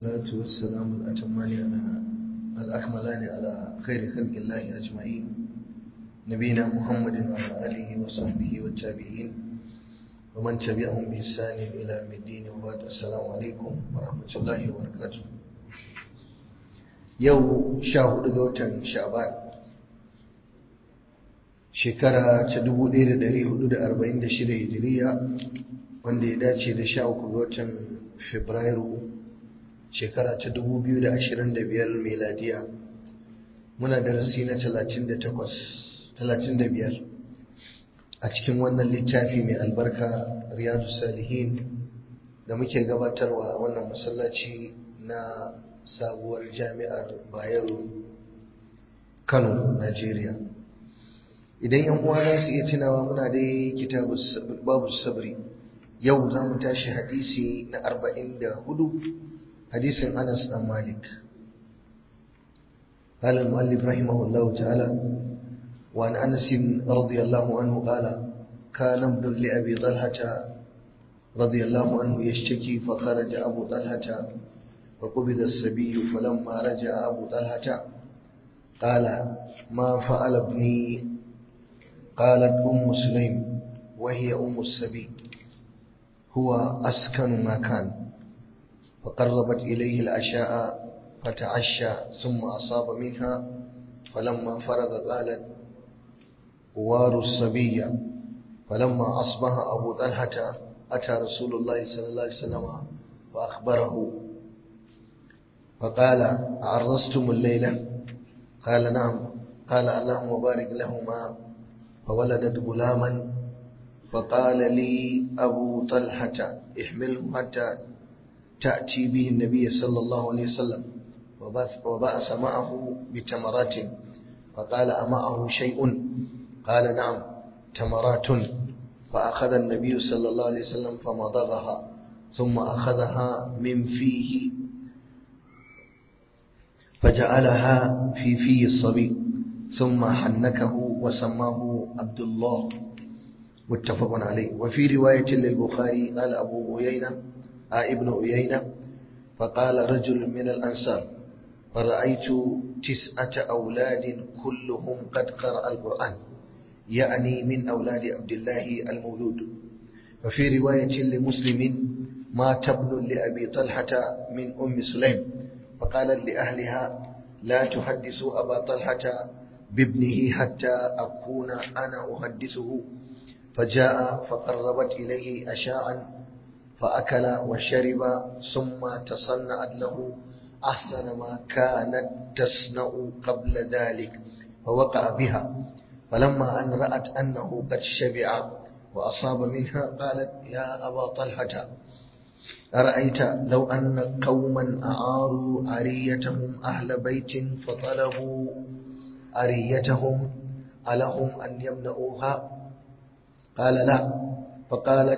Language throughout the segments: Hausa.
والصلاة والسلام الأتمان على الأكملان على خير خلق الله أجمعين نبينا محمد وعلى آله وصحبه والتابعين ومن تبعهم بإحسان إلى يوم الدين وبعد السلام عليكم ورحمة الله وبركاته يوم شاهد دوتا شعبان shekara ta 1446 hijiriya wanda ya dace da 13 ga watan Fabrairu shekara ta 2025 meladiya muna darasi na 38 35 a cikin wannan littafi mai albarka riyadu salihin da muke gabatarwa a wannan masallaci na sabuwar jami'ar bayero kano najeriya idan yan uwa za su iya tunawa muna dai kitabu babu sabri yau za mu tashi hadisi na 44 hadisin Anas dan Malik قال المؤلف رحمه الله تعالى وعن أنس رضي الله عنه قال كان ابن لأبي طلحة رضي الله عنه يشتكي فخرج أبو طلحة وقبض السبي فلما رجع أبو طلحة قال ما فعل ابني قالت أم سليم وهي أم السبي هو أسكن ما كان فقربت إليه العشاء فتعشى ثم أصاب منها فلما فرغ قالت وار الصبي فلما أصبح أبو طلحة أتى رسول الله صلى الله عليه وسلم وأخبره فقال عرستم الليلة قال نعم قال اللهم بارك لهما فولدت غلاما فقال لي أبو طلحة احمله حتى تأتي به النبي صلى الله عليه وسلم وبأس معه بتمرات فقال أمعه شيء قال نعم تمرات فأخذ النبي صلى الله عليه وسلم فمضغها ثم أخذها من فيه فجعلها في في الصبي ثم حنكه وسماه عبد الله متفق عليه وفي رواية للبخاري قال أبو عيينة ابن عيينة فقال رجل من الأنصار فرأيت تسعة أولاد كلهم قد قرأ القرآن يعني من أولاد عبد الله المولود وفي رواية لمسلم مات ابن لأبي طلحة من أم سليم فقالت لأهلها لا تحدثوا أبا طلحة بابنه حتى أكون أنا أحدثه فجاء فقربت إليه أشاعا فأكل وشرب ثم تصنعت له أحسن ما كانت تصنع قبل ذلك فوقع بها فلما أن رأت أنه قد شبع وأصاب منها قالت يا أبا طلحة أرأيت لو أن قوما أعاروا عريتهم أهل بيت فطلبوا أريتهم ألهم أن يمنعوها قال لا فقالت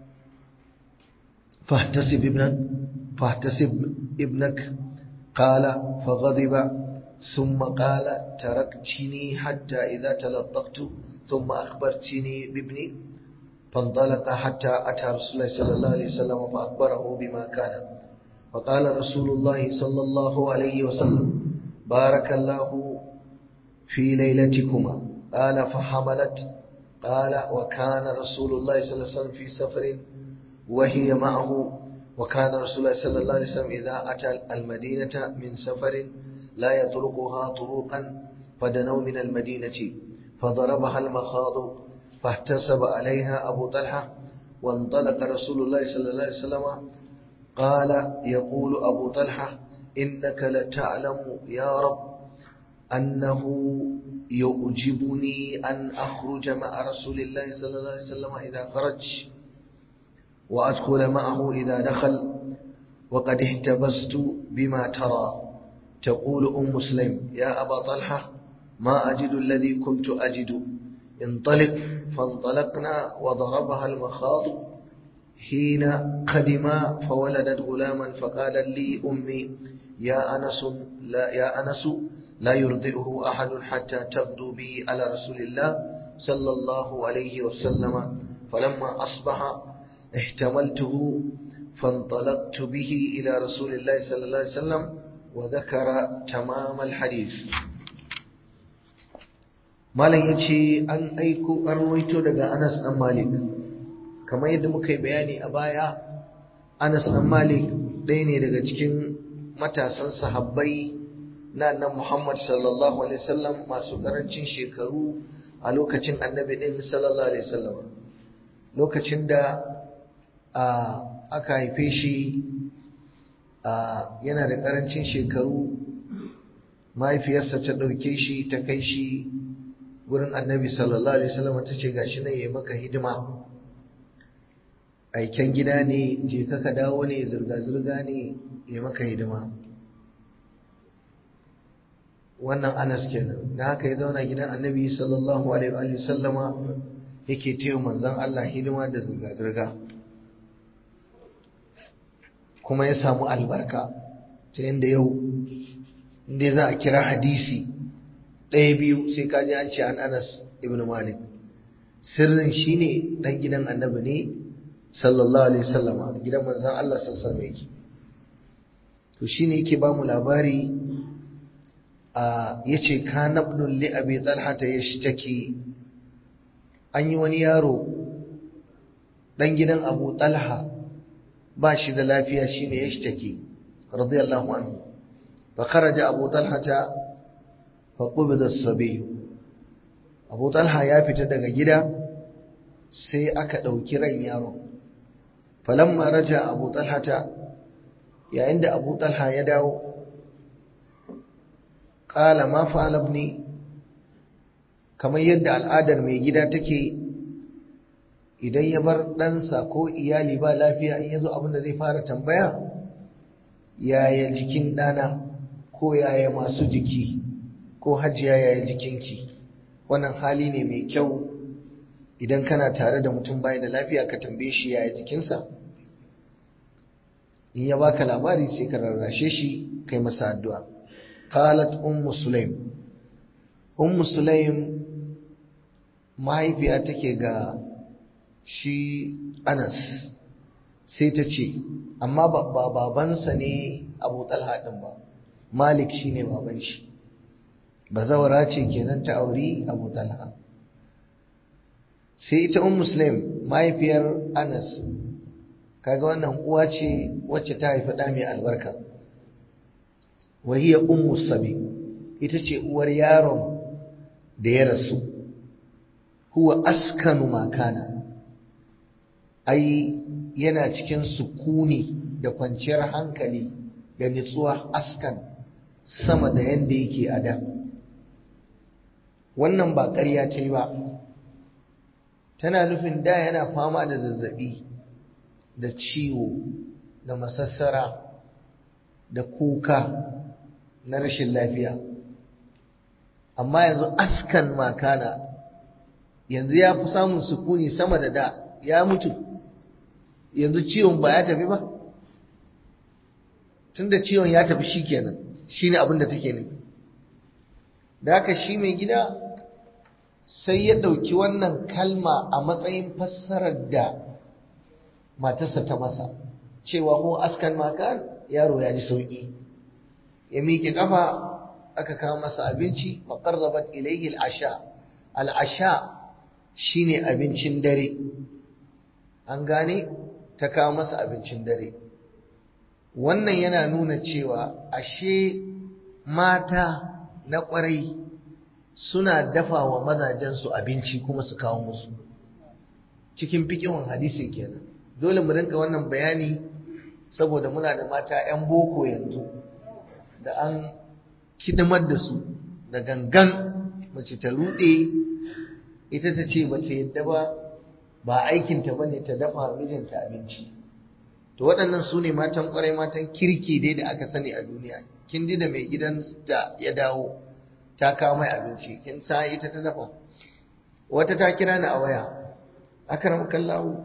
فاحتسب ابنك فاحتسب ابنك قال فغضب ثم قال تركتني حتى إذا تلطقت ثم أخبرتني بابني فانطلق حتى أتى رسول الله صلى الله عليه وسلم فأخبره بما كان فقال رسول الله صلى الله عليه وسلم بارك الله في ليلتكما قال فحملت قال وكان رسول الله صلى الله عليه وسلم في سفر وهي معه وكان رسول الله صلى الله عليه وسلم إذا أتى المدينة من سفر لا يطرقها طرقا فدنوا من المدينة فضربها المخاض فاحتسب عليها أبو طلحة وانطلق رسول الله صلى الله عليه وسلم قال يقول أبو طلحة إنك لتعلم يا رب أنه يعجبني أن أخرج مع رسول الله صلى الله عليه وسلم إذا خرج وأدخل معه إذا دخل وقد احتبست بما ترى تقول أم مسلم يا أبا طلحة ما أجد الذي كنت أجد انطلق فانطلقنا وضربها المخاض حين قدما فولدت غلاما فقال لي أمي يا أنس لا يا أنس لا يرضئه أحد حتى تغدو به على رسول الله صلى الله عليه وسلم فلما أصبح احتملته فانطلقت به إلى رسول الله صلى الله عليه وسلم وذكر تمام الحديث malam ya ce an aiko an ruwaito daga anas dan malik kamar yadda muka yi bayani a baya anas dan malik ɗaya ne daga cikin matasan sahabbai na nan muhammad sallallahu alaihi wasallam masu karancin shekaru a lokacin annabi ɗin sallallahu alaihi wasallam lokacin da aka haife shi yana da karancin shekaru mahaifiyarsa ta ɗauke shi ta kai shi wurin annabi sallallahu alaihi wasallam ta ce gashi nan yayi maka hidima aiken gida ne je ka ka dawo ne zirga zirga ne yayi maka hidima wannan Anas kenan da haka ya zauna gidan annabi sallallahu alaihi wa sallama yake taya manzon Allah hidima da zirga zirga kuma ya samu albarka ta yanda yau inda za a kira hadisi ɗaya biyu sai ka ji an ce an anas ibn malik sirrin shi ne ɗan gidan annabi ne sallallahu alaihi wasallama gidan manzan Allah sallallahu yake to shi ne yake ba mu labari a ya ce ka nabnun li abi talha ta ya take an yi wani yaro ɗan gidan abu talha ba shi da lafiya shi ne ya take radiyallahu anhu fa kharaja abu talha ta faƙubida sabi abu talha ya fita daga gida sai aka ɗauki ran yaron falamma raja abu talhata yayin da abu talha ya dawo ƙala ma fa'alab ne kamar yadda al'adar mai gida take idan ya bar ɗansa ko iyali ba lafiya in ya zo abinda zai fara tambaya yaya jikin ɗana ko yaya masu jiki ko hajiya yaya jikinki wannan hali ne mai kyau idan kana tare da mutum bai da lafiya ka tambaye shi yaya jikinsa in ya baka labari sai ka rarrashe shi kai masa addu'a qalat ummu sulaim ummu sulaim mahaifiya take ga shi Anas sai ta ce amma ba babansa ne Abu Talha din ba Malik shine baban shi bazawara ce kenan ta auri Abu Talha sai ita um Muslim mahaifiyar Anas kaga wannan uwa ce wacce ta haifi ɗa mai albarka wahiya ummu sabi ita ce uwar yaron da ya rasu huwa askanu makana ai yana cikin sukuni da kwanciyar hankali da nutsuwa askan sama da yadda yake a da wannan ba ƙarya ta yi ba tana nufin da yana fama da zazzabi da ciwo da masassara da kuka na rashin lafiya amma yanzu askan makana yanzu ya fi samun sukuni sama da da ya mutu yanzu ciwon ba ya tafi ba tunda ciwon ya tafi shi kenan shi ne abin da take nufi da haka shi mai gida sai ya ɗauki wannan kalma a matsayin fassarar da matarsa ta masa cewa ko askan makan yaro ya ji sauƙi ya miƙe ƙafa aka kawo masa abinci maƙarrabat ilayhi al'asha al'asha shine abincin dare an gane ta kawo masa abincin dare wannan yana nuna cewa ashe mata na ƙwarai suna dafa wa mazajensu abinci kuma su kawo musu cikin fikihun hadisi kenan dole mu rinka wannan bayani saboda muna da mata 'yan boko yanzu da an kidimar da su da gangan mace ta ruɗe ita ta ce bace yadda ba ba aikinta ba ne ta dafa mijinta abinci to waɗannan su ne matan ƙwarai matan kirki dai da aka sani a duniya kin ji da mai gidan da ya dawo ta kawo mai abinci kin sa ita ta dafa wata ta kira ni a waya akram kallahu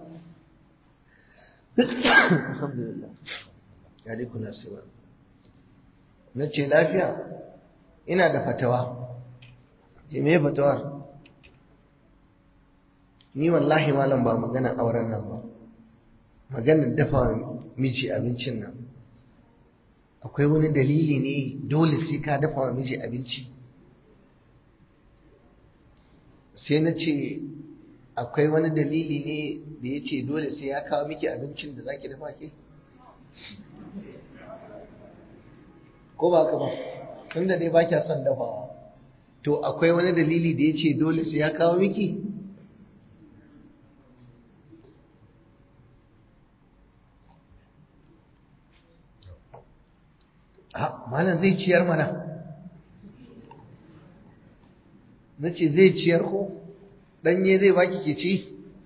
alhamdulillah ya dai kuna sai na ce lafiya ina da fatawa ce me fatawar ni wallahi malam ba magana auren nan ba maganar dafa miji abincin nan akwai wani dalili ne dole sai ka dafa wa miji abinci sai na ce akwai wani dalili ne da ya ce dole sai ya kawo miki abincin da za ki dafa ke ko ba ka ba tun da dai ba kya son dafawa to akwai wani dalili da ya ce dole sai ya kawo miki malam zai ciyar mana na ce zai ciyar ko ɗanye zai baki ke ci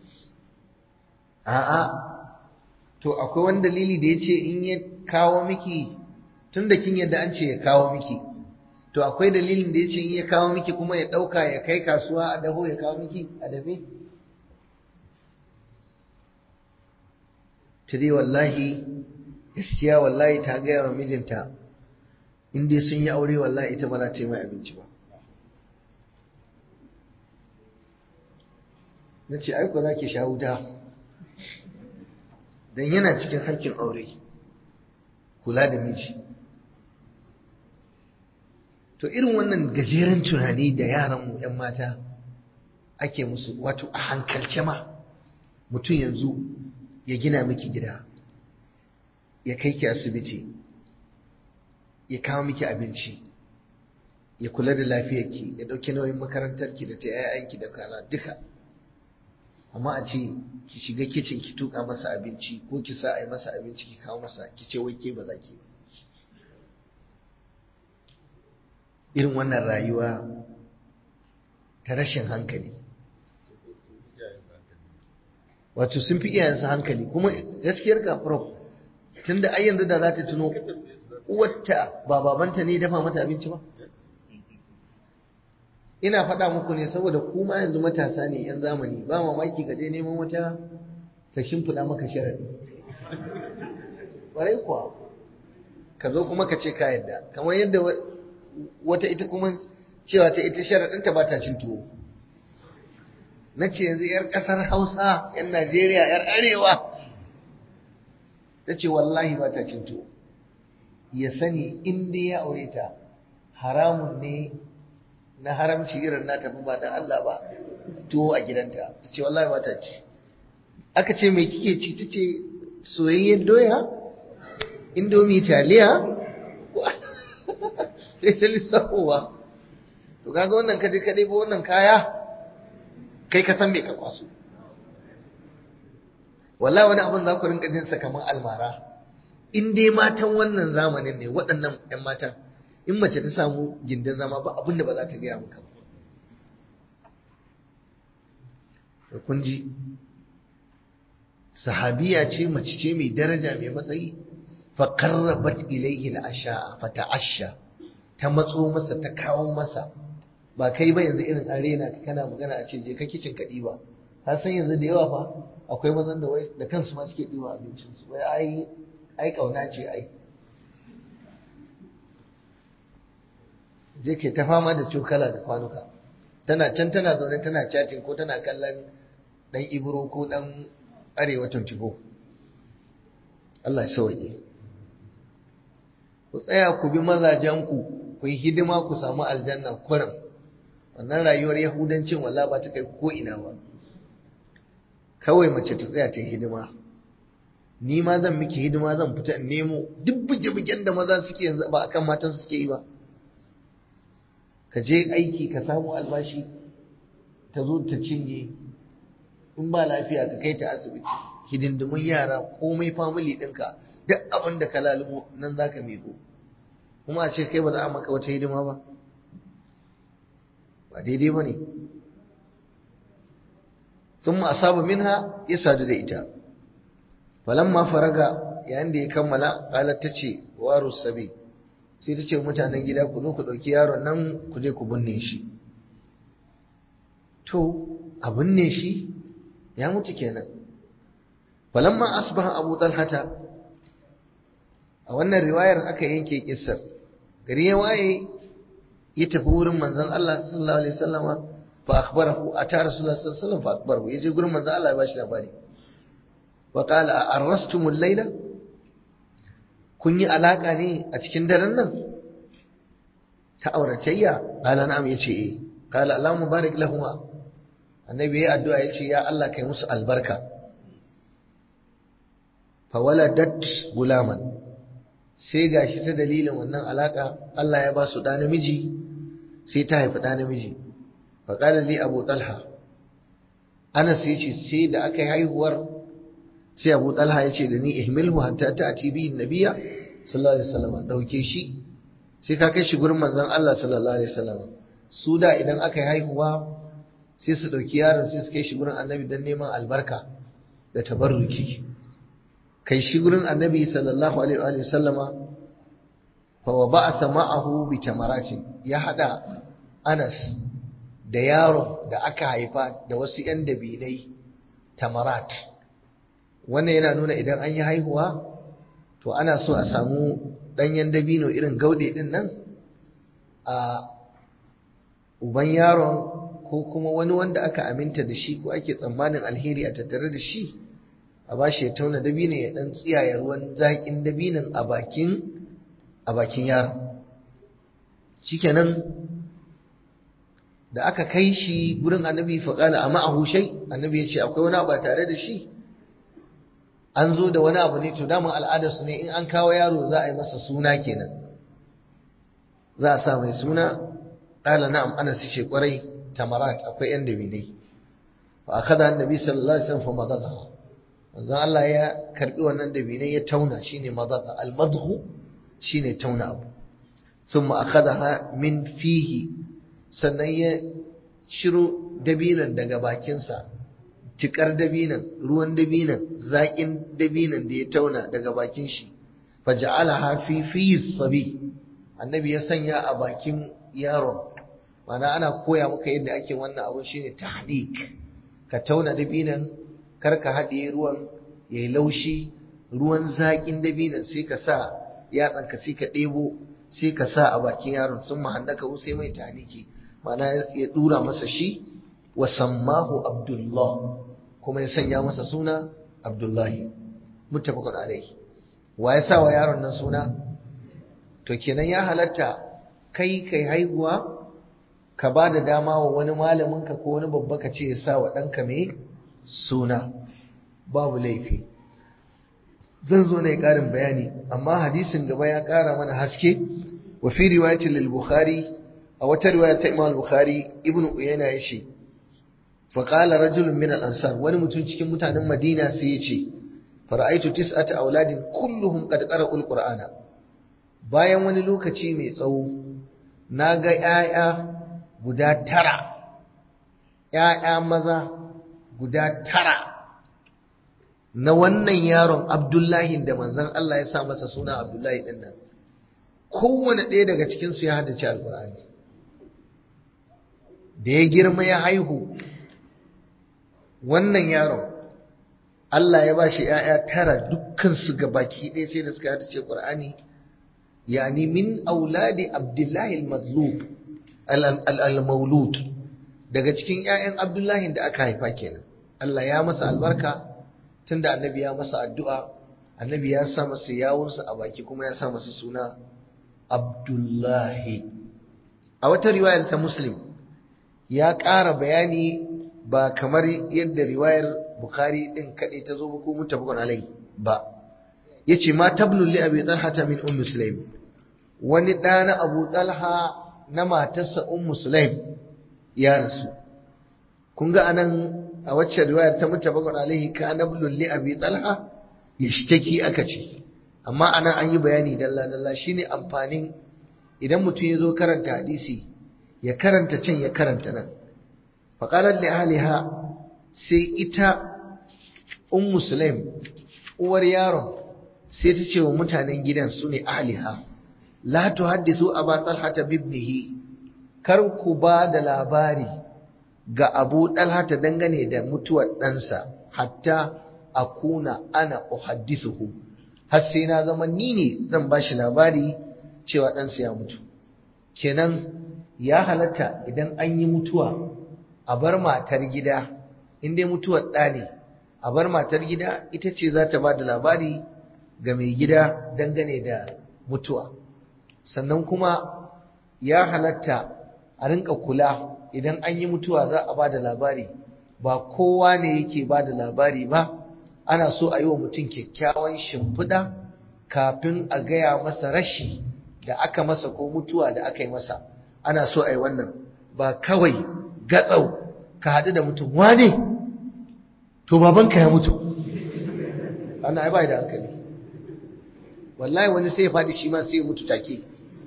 a'a to akwai wani dalili da ya ce in ya kawo miki tun da kin yadda an ce ya kawo miki to akwai dalilin da ya ce in ya kawo miki kuma ya ɗauka ya kai kasuwa a daho ya kawo miki a dafe ta dai wallahi gaskiya wallahi ta gaya wa mijinta in dai sun yi aure wallahi ita ba za ta yi mai abinci ba na ce aiko za ki sha wuta don yana cikin haƙƙin aure kula da miji to irin wannan gajeren tunani da yaranmu 'yan mata ake musu wato a hankalce ma mutum yanzu ya gina miki gida ya kai ki asibiti ya kawo miki abinci ya kula da lafiyarki ya ɗauki nauyin makarantarki da ta 'ya'yanki da kaza duka amma a ce ki shiga kicin ki tuka masa abinci ko ki sa a yi masa abinci ki kawo masa ki ce wai ke ba za ki ba irin wannan rayuwa ta rashin hankali wato sun fi iyayensa hankali kuma gaskiyar kafiro tunda ai yanzu da za ta tuno uwarta ba babanta ne dafa mata abinci ba ina faɗa muku ne saboda kuma yanzu matasa ne yan zamani ba mamaki ka je neman wata ta shimfiɗa maka sharadi ƙwarai kuwa ka zo kuma ka ce ka yadda kamar yadda wata ita kuma cewa ta ita sharaɗinta ba ta cin tuwo na ce yanzu 'yar ƙasar hausa 'yan najeriya 'yar arewa ta ce wallahi ba ta cin tuwo ya sani inda ya aure ta haramun ne na haramci irin na tafi ba da Allah ba tuwo a gidanta ta ce wallahi ba ta ci aka ce mai kike ci ta ce soyayyen doya indomi taliya sai ta lissafowa to kaga wannan kaje kadai ba wannan kaya kai ka san me ka kwaso wallahi wani abin za ku rinka jin sa kamar almara in dai matan wannan zamanin ne waɗannan 'yan matan in mace ta samu gindin zama ba abinda ba za ta gaya maka ba da kun ji sahabiya ce mace ce mai daraja mai matsayi fa qarrabat ilayhi al-asha fa ta'asha ta matso masa ta kawo masa ba kai ba yanzu irin arena ka kana magana a ce je ka kicin ka diba ka san yanzu da yawa fa akwai mazan da wai da kansu ma suke diba abincin su wai ai ai kauna ce ai je ke ta fama da cokala da kwanuka tana can tana zaune tana chatting ko tana kallon dan ibro ko dan arewa tuntubo Allah ya sauke ku tsaya ku bi mazajenku ku yi hidima ku samu aljanna kurum wannan rayuwar yahudancin walla ba ta kai ko ina ba kawai mace ta tsaya ta yi hidima ni ma zan miki hidima zan fita in nemo duk buge-bugen da maza suke yanzu ba akan matan suke yi ba ka je aiki ka samu albashi ta zo ta cinye in ba lafiya ka kai ta asibiti hidindimun yara komai famili ɗinka duk abin da ka lalubo nan za ka miko kuma a ce kai ba za a maka wata hidima ba ba daidai ba ne sun asaba minha ya sadu da ita falamma faraga yayin da ya kammala qalat tace waru sabi sai ta ce mutanen gida ku zo ku ɗauki yaron nan ku je ku binne shi to a binne shi ya mutu kenan falamma asbaha abu talhata a wannan riwayar aka yanke kissar gari ya waye ya tafi wurin manzon Allah sallallahu alaihi wasallama fa akhbarahu ata rasulullah sallallahu alaihi wasallam fa akhbarahu yaje gurin manzon Allah ya bashi labari wa qala arrastumul layla kun yi alaka ne a cikin daren nan ta auratayya qala na'am yace eh qala allahumma barik lahumma annabi ya addu'a yace ya Allah kai musu albarka fa waladat gulaman sai gashi ta dalilin wannan alaka Allah ya ba su da namiji sai ta haifi da namiji fa qala li abu talha Anas yace sai da aka yi haihuwar sai Abu Talha yace da ni ihmilhu hatta ta'ti bihi nabiyya sallallahu alaihi wasallam dauke shi sai ka kai shi gurin manzon Allah sallallahu alaihi wasallam su da idan aka yi haihuwa sai su dauki yaron sai su kai shi gurin annabi dan neman albarka da tabarruki kai shi gurin annabi sallallahu alaihi wasallama fa wa ba'atha ma'ahu bi tamaratin ya hada Anas da yaron da aka haifa da wasu ‘yan dabinai tamarat wannan yana nuna idan an yi haihuwa to ana so a samu ɗanyen dabino irin gaude ɗin nan a uban yaron ko kuma wani wanda aka aminta da shi ko ake tsammanin alheri a tattare da shi a ba shi ya tauna dabino ya ɗan tsiyaye ruwan zaƙin dabinin a bakin a bakin yaron shikenan da aka kai shi gurin annabi faƙala a ma'ahu shai annabi ya ce akwai wani abu tare da shi an zo da wani abu ne to daman al'adarsu ne in an kawo yaro za a yi masa suna kenan za a sa mai suna ƙala na'am ana su ce ƙwarai tamarat akwai yan dabinai fa akada annabi sallallahu alaihi wasallam fa madagha manzon Allah ya karbi wannan dabinai ya tauna shine madagha al madhu shine tauna abu thumma akhadaha min fihi sannan ya shiro dabinan daga bakinsa tikar dabinan ruwan dabinan zaƙin dabinan da ya tauna daga bakin shi faja'alaha fi fi sabi annabi ya sanya a bakin yaron mana ana koya maka yadda ake wannan abun shine tahdik ka tauna dabinan kar ka haɗiye ruwan yayi laushi ruwan zaƙin dabinan sai ka sa yatsanka sai ka ɗebo sai ka sa a bakin yaron sun mahannaka sai mai tahniki mana ya dura masa shi wa sammahu abdullah kuma ya sanya masa suna abdullahi muttafaqun alaihi wa ya sa wa yaron nan suna to kenan ya halatta kai kai haihuwa ka ba da dama wa wani malamin ka ko wani babba ka ce ya sa wa ɗanka mai suna babu laifi zan zo na yi ƙarin bayani amma hadisin gaba ya ƙara mana haske wa fi riwayatin lil bukhari a wata riwaya ta Imam Bukhari Ibn Uyayna yace fa qala rajulun min al-ansar wani mutum cikin mutanen Madina sai yace fara'aitu tis'ata auladin kulluhum qad qara'u al-Qur'ana bayan wani lokaci mai tsawo naga 'ya'ya guda tara 'ya'ya maza guda tara na wannan yaron Abdullahi da manzon Allah ya sa masa suna Abdullahi din nan kowane ɗaya daga cikinsu ya haddace alkur'ani da ya girma ya haihu wannan yaron Allah ya ba shi ‘ya'ya tara dukkansu ga baki ɗaya sai da suka haddace ƙur'ani yani min auladi abdullahi al-mazlub al-maulud daga cikin ‘ya'yan abdullahi da aka haifa kenan Allah ya masa albarka tunda annabi ya masa addu'a annabi ya sa masa yawunsa a baki kuma ya sa masa suna abdullahi a wata riwayar ta muslim ya ƙara bayani ba kamar yadda riwayar bukhari ɗin kaɗai ta zo ba ko mutafakon alai ba ya ce ma tablun li abi talha ta min ummu sulaim wani ɗa na abu talha na matarsa ummu sulaim ya rasu kun ga anan a wacce riwayar ta mutafakon alaihi ka nablun li abi talha yashtaki aka ce amma anan an yi bayani dalla dalla shine amfanin idan mutum ya zo karanta hadisi ya karanta can ya karanta nan faƙalar da ahliha sai ita un musulaim uwar yaron sai ta ce wa mutanen gidan su ne ahliha la tuhaddisu aba talhata bibnihi kar ku ba da labari ga abu talhata dangane da mutuwar ɗansa hatta akuna ana uhaddisuhu har sai na zama ni ne zan ba shi labari cewa ɗansa ya mutu kenan ya halatta idan an yi mutuwa a bar matar gida in dai mutuwar ɗa ne a bar matar gida ita ce za ta ba da labari ga mai gida dangane da mutuwa sannan kuma ya halatta a rinka kula idan an yi mutuwa za a ba da labari ba kowa ne yake ba da labari ba ana so a yi wa mutum kyakkyawan shimfiɗa kafin a gaya masa rashi da aka masa ko mutuwa da aka yi masa ana so a yi wannan ba kawai gatsau ka haɗu da mutum wane to babanka ya mutu ana ai bai da hankali wallahi wani sai ya faɗi shi ma sai ya mutu take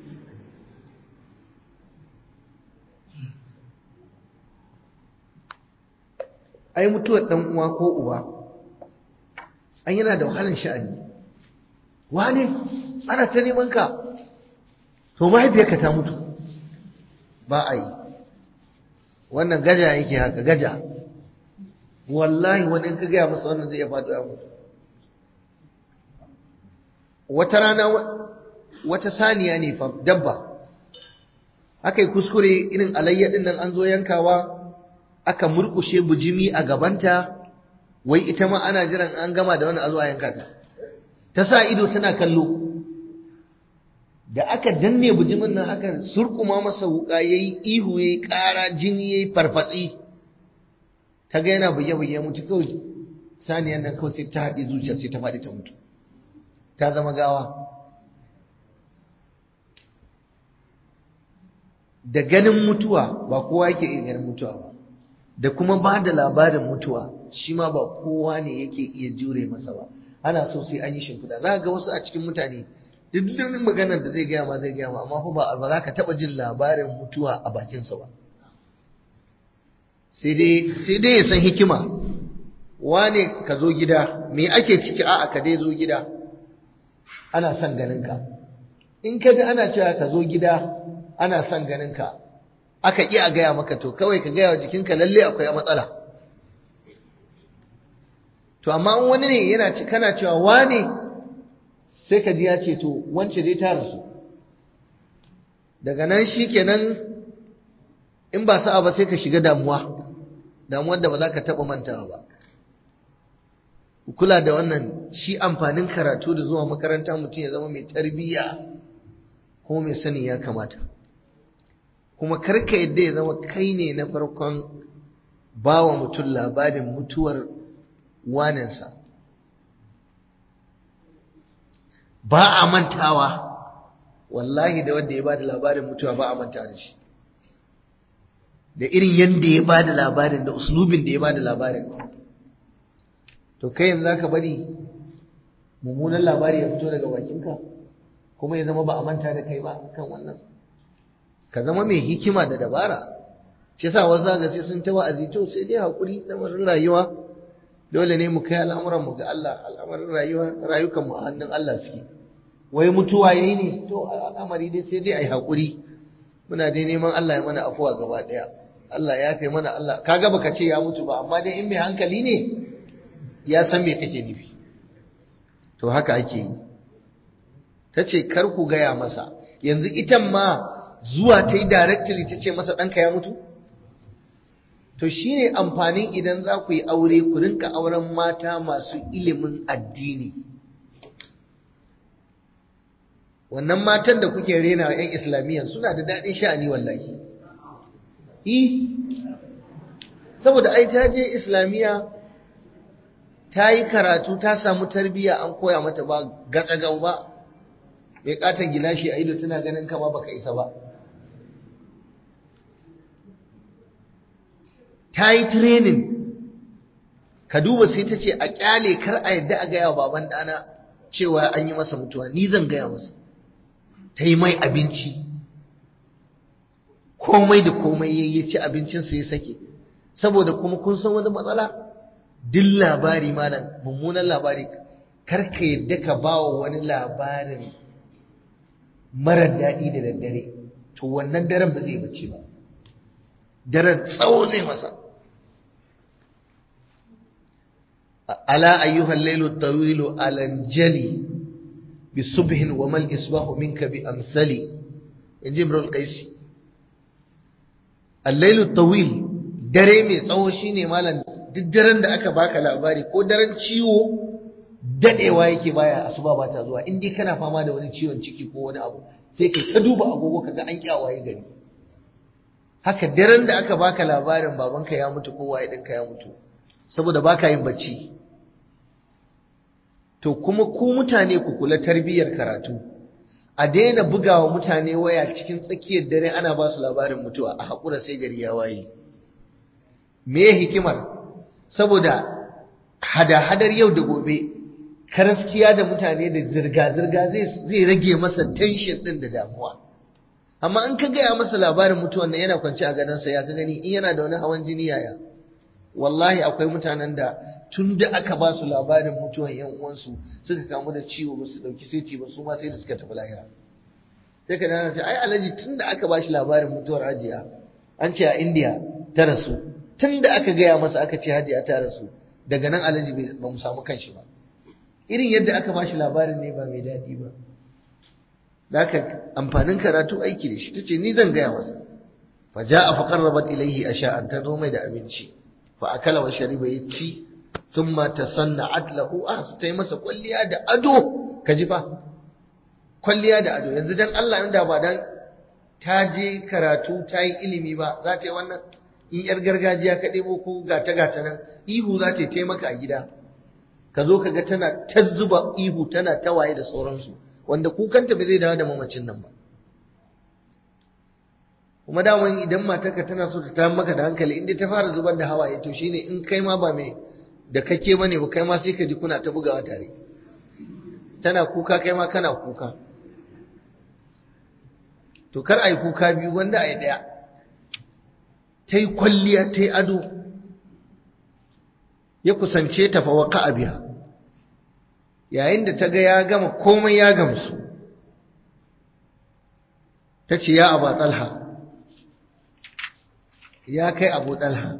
ai mutuwar dan uwa ko uba an yana da wahalan sha'ani wane ana ta neman ka to mahaifiyarka ta mutu ba a yi wannan gaja yake haka gaja wallahi wani in ka gaya masa wannan zai iya faɗo ya mutu wata rana wata saniya ne fa dabba aka yi kuskure irin alayyadin nan an zo yankawa aka murkushe bujimi a gabanta wai ita ma ana jiran an gama da wani a zuwa yanka ta ta sa ido tana kallo da aka danne bujimin nan aka surkuma masa wuka yayi ihu yayi ƙara jini yayi farfatsi ta ga yana buge-buge mutu kawai saniyan nan kawai sai ta haɗe zuciya sai ta faɗi ta mutu ta zama gawa da ganin mutuwa ba kowa yake iya ganin mutuwa ba da kuma ba da labarin mutuwa shi ma ba kowa ne yake iya jure masa ba ana so sai an yi shimfiɗa za ga wasu a cikin mutane duk duk maganar da zai gaya ma zai gaya ma amma fa ba ba za ka taɓa jin labarin mutuwa a bakinsa ba sai dai ya san hikima wane ka zo gida me ake ciki a'a ka dai zo gida ana son ganinka in ka ji ana cewa ka zo gida ana son ganinka aka ƙi a gaya maka to kawai ka gaya wa jikinka lalle akwai matsala to amma in wani ne yana ci kana cewa wane sai ka ji ya ce to wance dai ta rasu daga nan shi kenan in ba sa'a ba sai ka shiga damuwa damuwar da ba za ka taɓa mantawa ba kula da wannan shi amfanin karatu da zuwa makaranta mutum ya zama mai tarbiyya ko mai sani ya kamata kuma karka yadda ya zama kai ne na farkon bawa mutum labarin mutuwar wanansa ba a mantawa wallahi da wanda ya ba da labarin mutuwa ba a mantawa da shi da irin yadda ya ba da labarin da uslubin da ya ba da labarin to kai yanzu za ka bari mummunan labari ya fito daga bakinka kuma ya zama ba a manta da kai ba kan wannan ka zama mai hikima da dabara shi yasa wasu zaga sai sun ta wa'azi to sai dai hakuri lamarin rayuwa dole ne mu kai al'amuran mu ga Allah al'amarin rayuwa rayukan mu a hannun Allah suke wai mutuwa yayi ne to al'amari dai sai dai ai hakuri muna dai neman Allah ya mana afuwa gaba daya Allah ya yafe mana Allah kaga baka ce ya mutu ba amma dai in mai hankali ne ya san me kake nufi to haka ake yi ta ce kar ku gaya masa yanzu itan ma zuwa ta yi directly ta ce masa ɗanka ya mutu to shi ne amfanin idan za ku yi aure ku rinka auren mata masu ilimin addini wannan matan da kuke rena wa 'yan islamiyyan suna da daɗin sha'ani wallahi yi saboda ai ta je islamiyya ta yi karatu ta samu tarbiyya an koya mata ba gatsagau ba mai katon gilashi a ido tana ganin kama baka isa ba ta yi training ka duba sai ta ce a kyale kar a yadda a gaya baban ɗana cewa an yi masa mutuwa ni zan gaya masa ta yi mai abinci komai da komai ya ci abincinsa ya sake saboda kuma kun san wani matsala duk labari malam mummunan labari kar ka yadda ka ba wa wani labarin marar daɗi da daddare to wannan daren ba zai bace ba daren tsawo zai masa ala ayyuhal lailu tawilu alanjali bi subhin wa mal isbahu minka bi amsali in ji imrul qaisi al-lailu tawil dare mai tsawo shine malam duk daren da aka baka labari ko daren ciwo dadewa yake baya asuba ba ta zuwa in dai kana fama da wani ciwon ciki ko wani abu sai kai ta duba agogo kaga an kyawaye gari haka daren da aka baka labarin babanka ya mutu ko waye ɗinka ya mutu saboda baka yin bacci to kuma ku mutane ku kula tarbiyyar karatu a daina bugawa mutane waya cikin tsakiyar dare ana ba su labarin mutuwa a haƙura sai gari ya waye me hikimar saboda hada-hadar yau da gobe karaskiya da mutane da zirga-zirga zai rage masa tension ɗin da damuwa amma in ka gaya masa labarin mutuwan nan yana kwance a gadonsa ya ka gani in yana da wani hawan jini yaya wallahi akwai mutanen da tun da aka ba su labarin mutuwan yan uwansu suka kamu da ciwo ba su dauki seti ba su ma sai da suka tafi lahira sai ka dana ce ai alhaji tun da aka ba shi labarin mutuwar hajiya an ce a indiya ta rasu tun da aka gaya masa aka ce hajiya ta rasu daga nan alhaji ba mu samu kanshi ba irin yadda aka ba shi labarin ne ba mai daɗi ba da haka amfanin karatu aiki da shi tace ni zan gaya masa fa ja'a fa qarrabat ilayhi asha'an ta zo mai da abinci fa akala wa shariba yaci thumma tasanna'at lahu ahs tai masa kwalliya da ado kaji fa kwalliya da ado yanzu dan Allah inda ba dan ta je karatu ta yi ilimi ba za ta yi wannan in yar gargajiya ka ɗebo ko gata gata nan ihu za ta yi maka a gida ka zo ka ga tana ta zuba ihu tana tawaye da sauransu wanda kukanta ba zai dawo da mamacin nan ba kuma daman idan matarka tana so ta tayar maka da hankali inda ta fara zubar da hawaye to shine in kai ma ba mai da kake bane ba kai ma sai ka ji kuna ta bugawa tare tana kuka kai ma kana kuka to kar ai kuka biyu wanda ai daya ta yi kwalliya ta yi ado ya kusance ta fa waka biya yayin da ta ga ya gama komai ya gamsu ta ce ya abu talha ya kai abu talha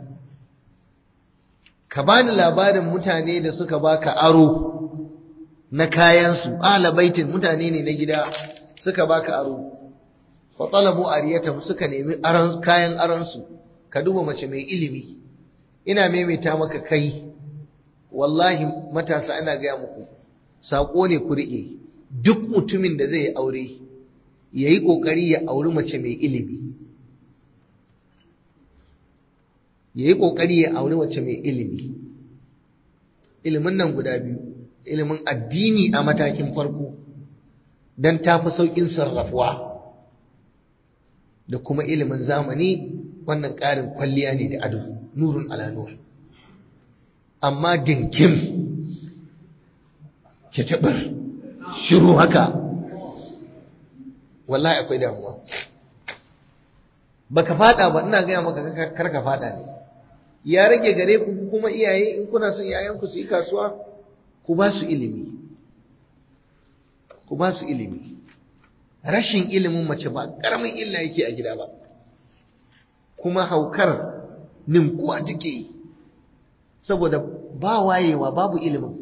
ka bani labarin mutane da suka baka aro na kayansu ala baitin mutane ne na gida suka baka aro fa talabu ariyata suka nemi aran kayan aransu ka duba mace mai ilimi ina maimaita maka kai wallahi matasa ana gaya muku saƙo ne ku riƙe duk mutumin da zai aure ya yi ƙoƙari ya auri mace mai ilimi ya yi ƙoƙari ya auri mace mai ilimi ilimin nan guda biyu ilimin addini a matakin farko don tafi sauƙin sarrafuwa da kuma ilimin zamani wannan ƙarin kwalliya ne da ado nurun ala nur amma dinkim ke tabar shiru haka wallahi akwai damuwa baka fada ba ina gaya maka kar ka fada ne ya rage gare ku kuma iyaye in kuna son yayanku su yi kasuwa ku ba su ilimi ku ba su ilimi rashin ilimin mace ba karamin illa yake a gida ba kuma haukar ninkuwa take yi saboda ba wayewa babu ilimin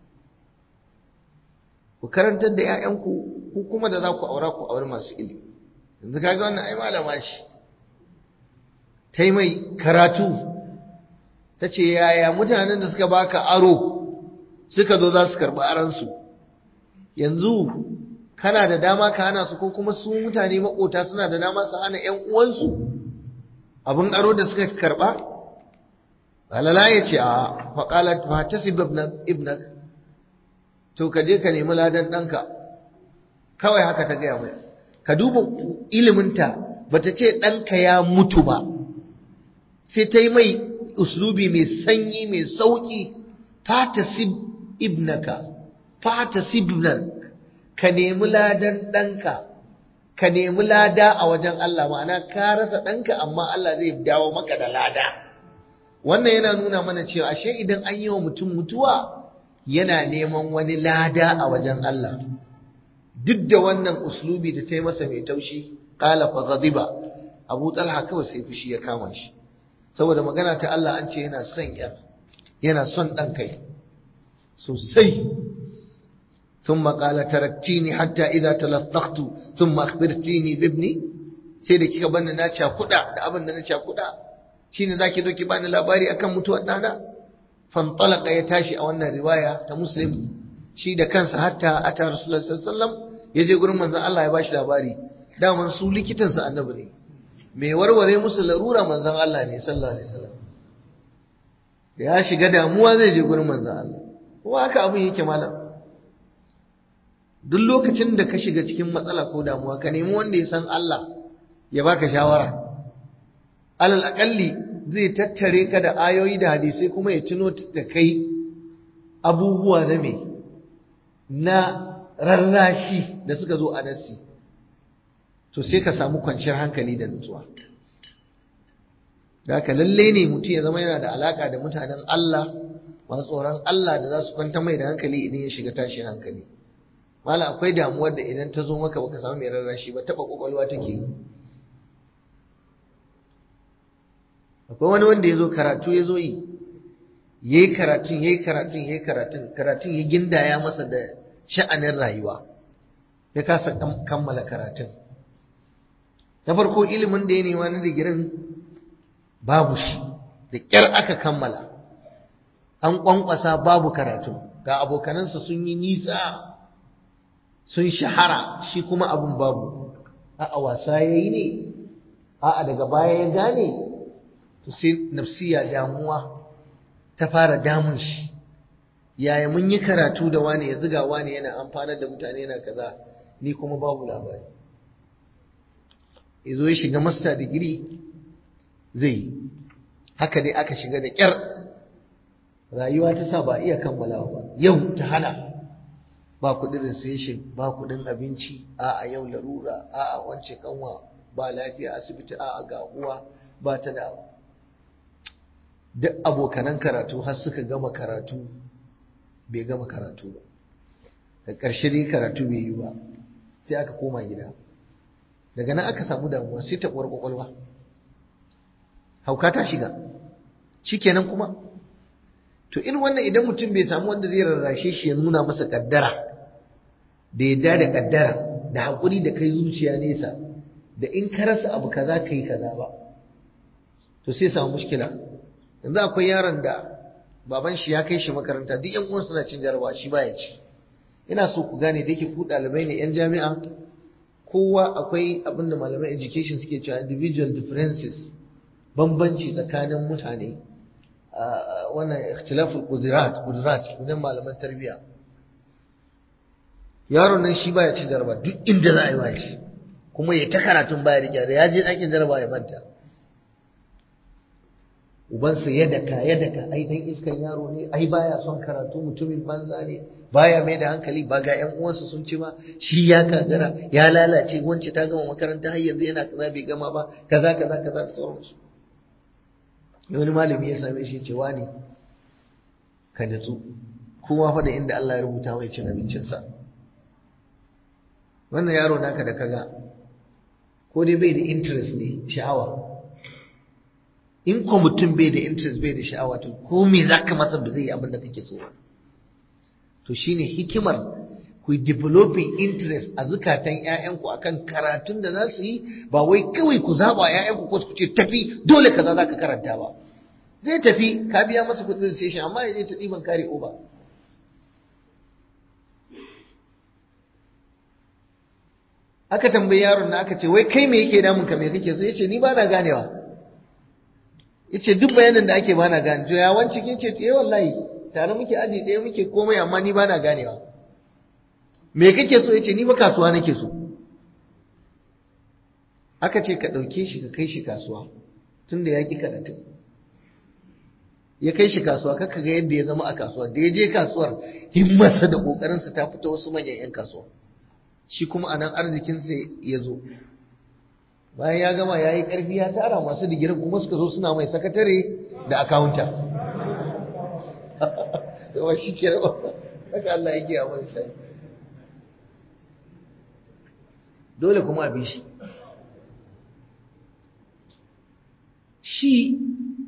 ku karantar da 'ya'yanku ku kuma da za ku aura ku auri masu ilimi yanzu kaga wannan ai malama shi ta yi mai karatu ta ce yaya mutanen da suka baka aro suka zo za su karɓi aransu yanzu kana da dama ka hana su ko kuma su mutane maƙota suna da dama su hana 'yan uwansu abin aro da suka karɓa alala ya ce a faƙalat fa ta ibnak to ka je ka nemi ladan ɗanka kawai haka ta gaya mai ka duba iliminta ba ta ce ɗanka ya mutu ba sai ta yi mai uslubi mai sanyi mai sauƙi fatasib ibnaka fatasib ibnak ka nemi ladan ɗanka ka nemi lada a wajen Allah ma'ana ka rasa ɗanka amma Allah zai dawo maka da lada wannan yana nuna mana cewa ashe idan an yi wa mutum mutuwa yana neman wani lada a wajen Allah duk da wannan uslubi da ta yi masa mai taushi qala fa ghadiba Abu Talha kawai sai fushi ya kama shi saboda magana ta Allah an ce yana son ya yana son dan kai sosai ثم قال تركتيني حتى إذا تلطخت ثم أخبرتيني بابني sai da kika bani na cakuda da abin da na cakuda shine zaki zo ki bani labari akan mutuwar dana fantalaka ya tashi a wannan riwaya ta muslim shi da kansa hatta ata rasulullah sallallahu alaihi wasallam ya je gurin manzon Allah ya bashi labari daman su likitansa annabi ne mai warware musu larura manzon Allah ne sallallahu alaihi wasallam da ya shiga damuwa zai je gurin manzon Allah kuma haka abin yake malam duk lokacin da ka shiga cikin matsala ko damuwa ka nemi wanda ya san Allah ya baka shawara alal akalli zai tattare ka da ayoyi da hadisai kuma ya tuno da kai abubuwa na me na rarrashi da suka zo a nasi to sai ka samu kwanciyar hankali da nutsuwa da haka lalle ne mutum ya zama yana da alaka da mutanen Allah masu tsoron Allah da za su kwanta mai da hankali idan ya shiga tashin hankali mala akwai damuwar da idan ta zo maka baka samu mai rarrashi ba taba kwakwalwa take yi akwai wani wanda ya zo karatu ya zo yi ya yi karatun ya yi karatun ya yi karatun karatun ya gindaya masa da sha'anin rayuwa ya kasa kammala karatun na farko ilimin da ya nema na digirin babu shi da ƙyar aka kammala an ƙwanƙwasa babu karatu ga abokanansa sun yi nisa sun shahara shi kuma abin babu a wasa ya yi ne a daga baya ya gane to sai nafsiya damuwa ta fara damun shi yaya mun yi karatu da wani ya ziga wani yana amfanar da mutane yana kaza ni kuma babu labari ya zo ya shiga master digiri zai yi haka dai aka shiga da ƙyar rayuwa ta sa ba iya kammalawa ba yau ta hana ba kuɗin recession ba kuɗin abinci a a yau larura a a wance kanwa ba lafiya asibiti a a ga uwa ba ta da duk abokanan karatu har suka gama karatu bai gama karatu ba da ƙarshe dai karatu bai yi ba sai aka koma gida daga nan aka samu damuwa sai ta ƙwar ƙwaƙwalwa hauka ta shiga shikenan kuma to in wannan idan mutum bai samu wanda zai rarrashe shi ya nuna masa kaddara da yadda da kaddara da haƙuri da kai zuciya nesa da in ka rasa abu kaza kai kaza ba to sai samu mushkila yanzu akwai yaron da baban shi ya kai shi makaranta duk yan uwan suna cin jarabawa shi baya ci ina so ku gane da yake ku ɗalibai ne yan jami'a kowa akwai abin da malaman education suke cewa individual differences bambanci tsakanin mutane wannan ikhtilaful qudirat qudirat idan malaman tarbiyya yaron nan shi baya cin jaraba duk inda za a yi bashi kuma ya ta karatun baya rike da ya je ɗakin jaraba ya manta ubansa ya daka ya daka ai dan iskan yaro ne ai baya son karatu mutumin banza ne baya mai da hankali ba ga ƴan uwansa sun ci ba shi ya kagara ya lalace wance ta gama makaranta har yanzu yana kaza bai gama ba kaza kaza kaza da sauransu wani malami ya same shi cewa ne ka natsu kowa fa da inda Allah ya rubuta mai cin abincinsa wannan yaro naka da kaga ko dai bai da interest ne sha'awa in ko mutum bai da interest bai da sha'awa to ko me zaka masa ba zai yi abin da kake so ba to shine hikimar ku developing interest a zukatan ƴaƴanku akan karatun da za su yi ba wai kawai ku zaba ƴaƴanku ko su ce tafi dole kaza zaka karanta ba zai tafi ka biya masa kuɗin station amma ya je ta ɗiban kare over aka tambayi yaron na aka ce wai kai me yake damun ka me kake so yace ni ba na ganewa yace duk bayanin da ake ba na gane to ya wanci kin ce eh wallahi tare muke aji ɗaya muke komai amma ni ba na ganewa me kake so yace ni ba kasuwa nake so aka ce ka ɗauke shi ka kai shi kasuwa tunda ya ki karatu ya kai shi kasuwa kaka ga yadda ya zama a kasuwa da ya je kasuwar himmarsa da ƙoƙarinsa ta fita wasu manyan 'yan kasuwa shi kuma a nan arzikinsa ya zo bayan ya gama ya yi ƙarfi ya tara masu digirin kuma suka zo suna mai sakatare da akawunta yawa shi ke raba haka Allah yake a mai sai dole kuma a bi shi shi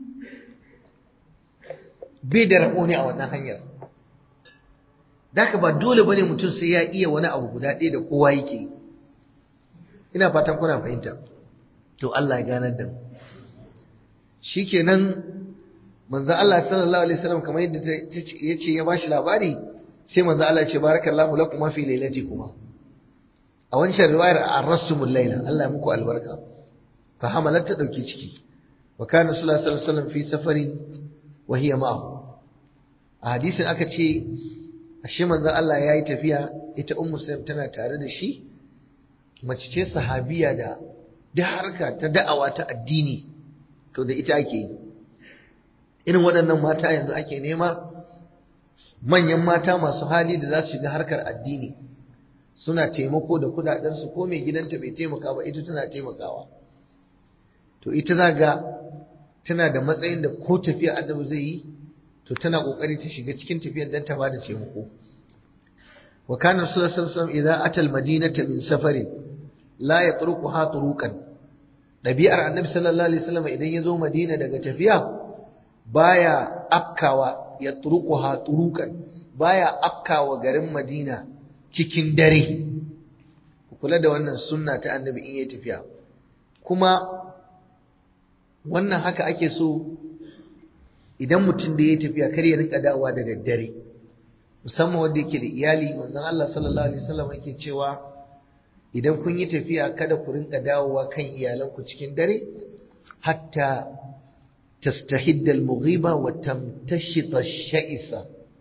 bai da rabo ne a wannan hanyar Daka ba dole bane mutum sai ya iya wani abu guda ɗaya da kowa yake ina fatan kuna fahimta to Allah ya ganar da mu shikenan manzo Allah sallallahu alaihi wasallam kamar yadda yace ya bashi labari sai manzo Allah ya ce barakallahu lakum fi lailatikuma a wancan riwayar arrasumul laila Allah ya muku albarka fa hamalat ta dauki ciki wa kana sallallahu alaihi wasallam fi safarin wa hiya ma'ahu a hadisin aka ce ashe manzo Allah yayi tafiya ita ummu sulaim tana tare da shi mace ce sahabiya da da harka ta da'awa ta addini to da ita ake yi irin waɗannan mata yanzu ake nema manyan mata masu hali da za su shiga harkar addini suna taimako da kudadensu ko mai gidanta bai taimaka ba ita tana taimakawa to ita za ga tana da matsayin da ko tafiya annabi zai yi to tana kokari ta shiga cikin tafiyar dan ta bada taimako wa kana rasulullahi sallallahu alaihi wasallam idza ata almadinata min safarin la yatruquha turuqan dabi'ar annabi sallallahu alaihi wasallam idan ya zo madina daga tafiya baya afkawa yatruquha turuqan baya afkawa garin madina cikin dare kula da wannan sunna ta annabi in yayi tafiya kuma wannan haka ake so idan mutum da yayi tafiya kar ya rinka dawowa da daddare musamman wanda yake da iyali manzon Allah sallallahu alaihi wasallam yake cewa idan kun yi tafiya kada ku rinka dawowa kan iyalanku cikin dare hatta tastahidda al-mughiba wa tamtashita ash-sha'isa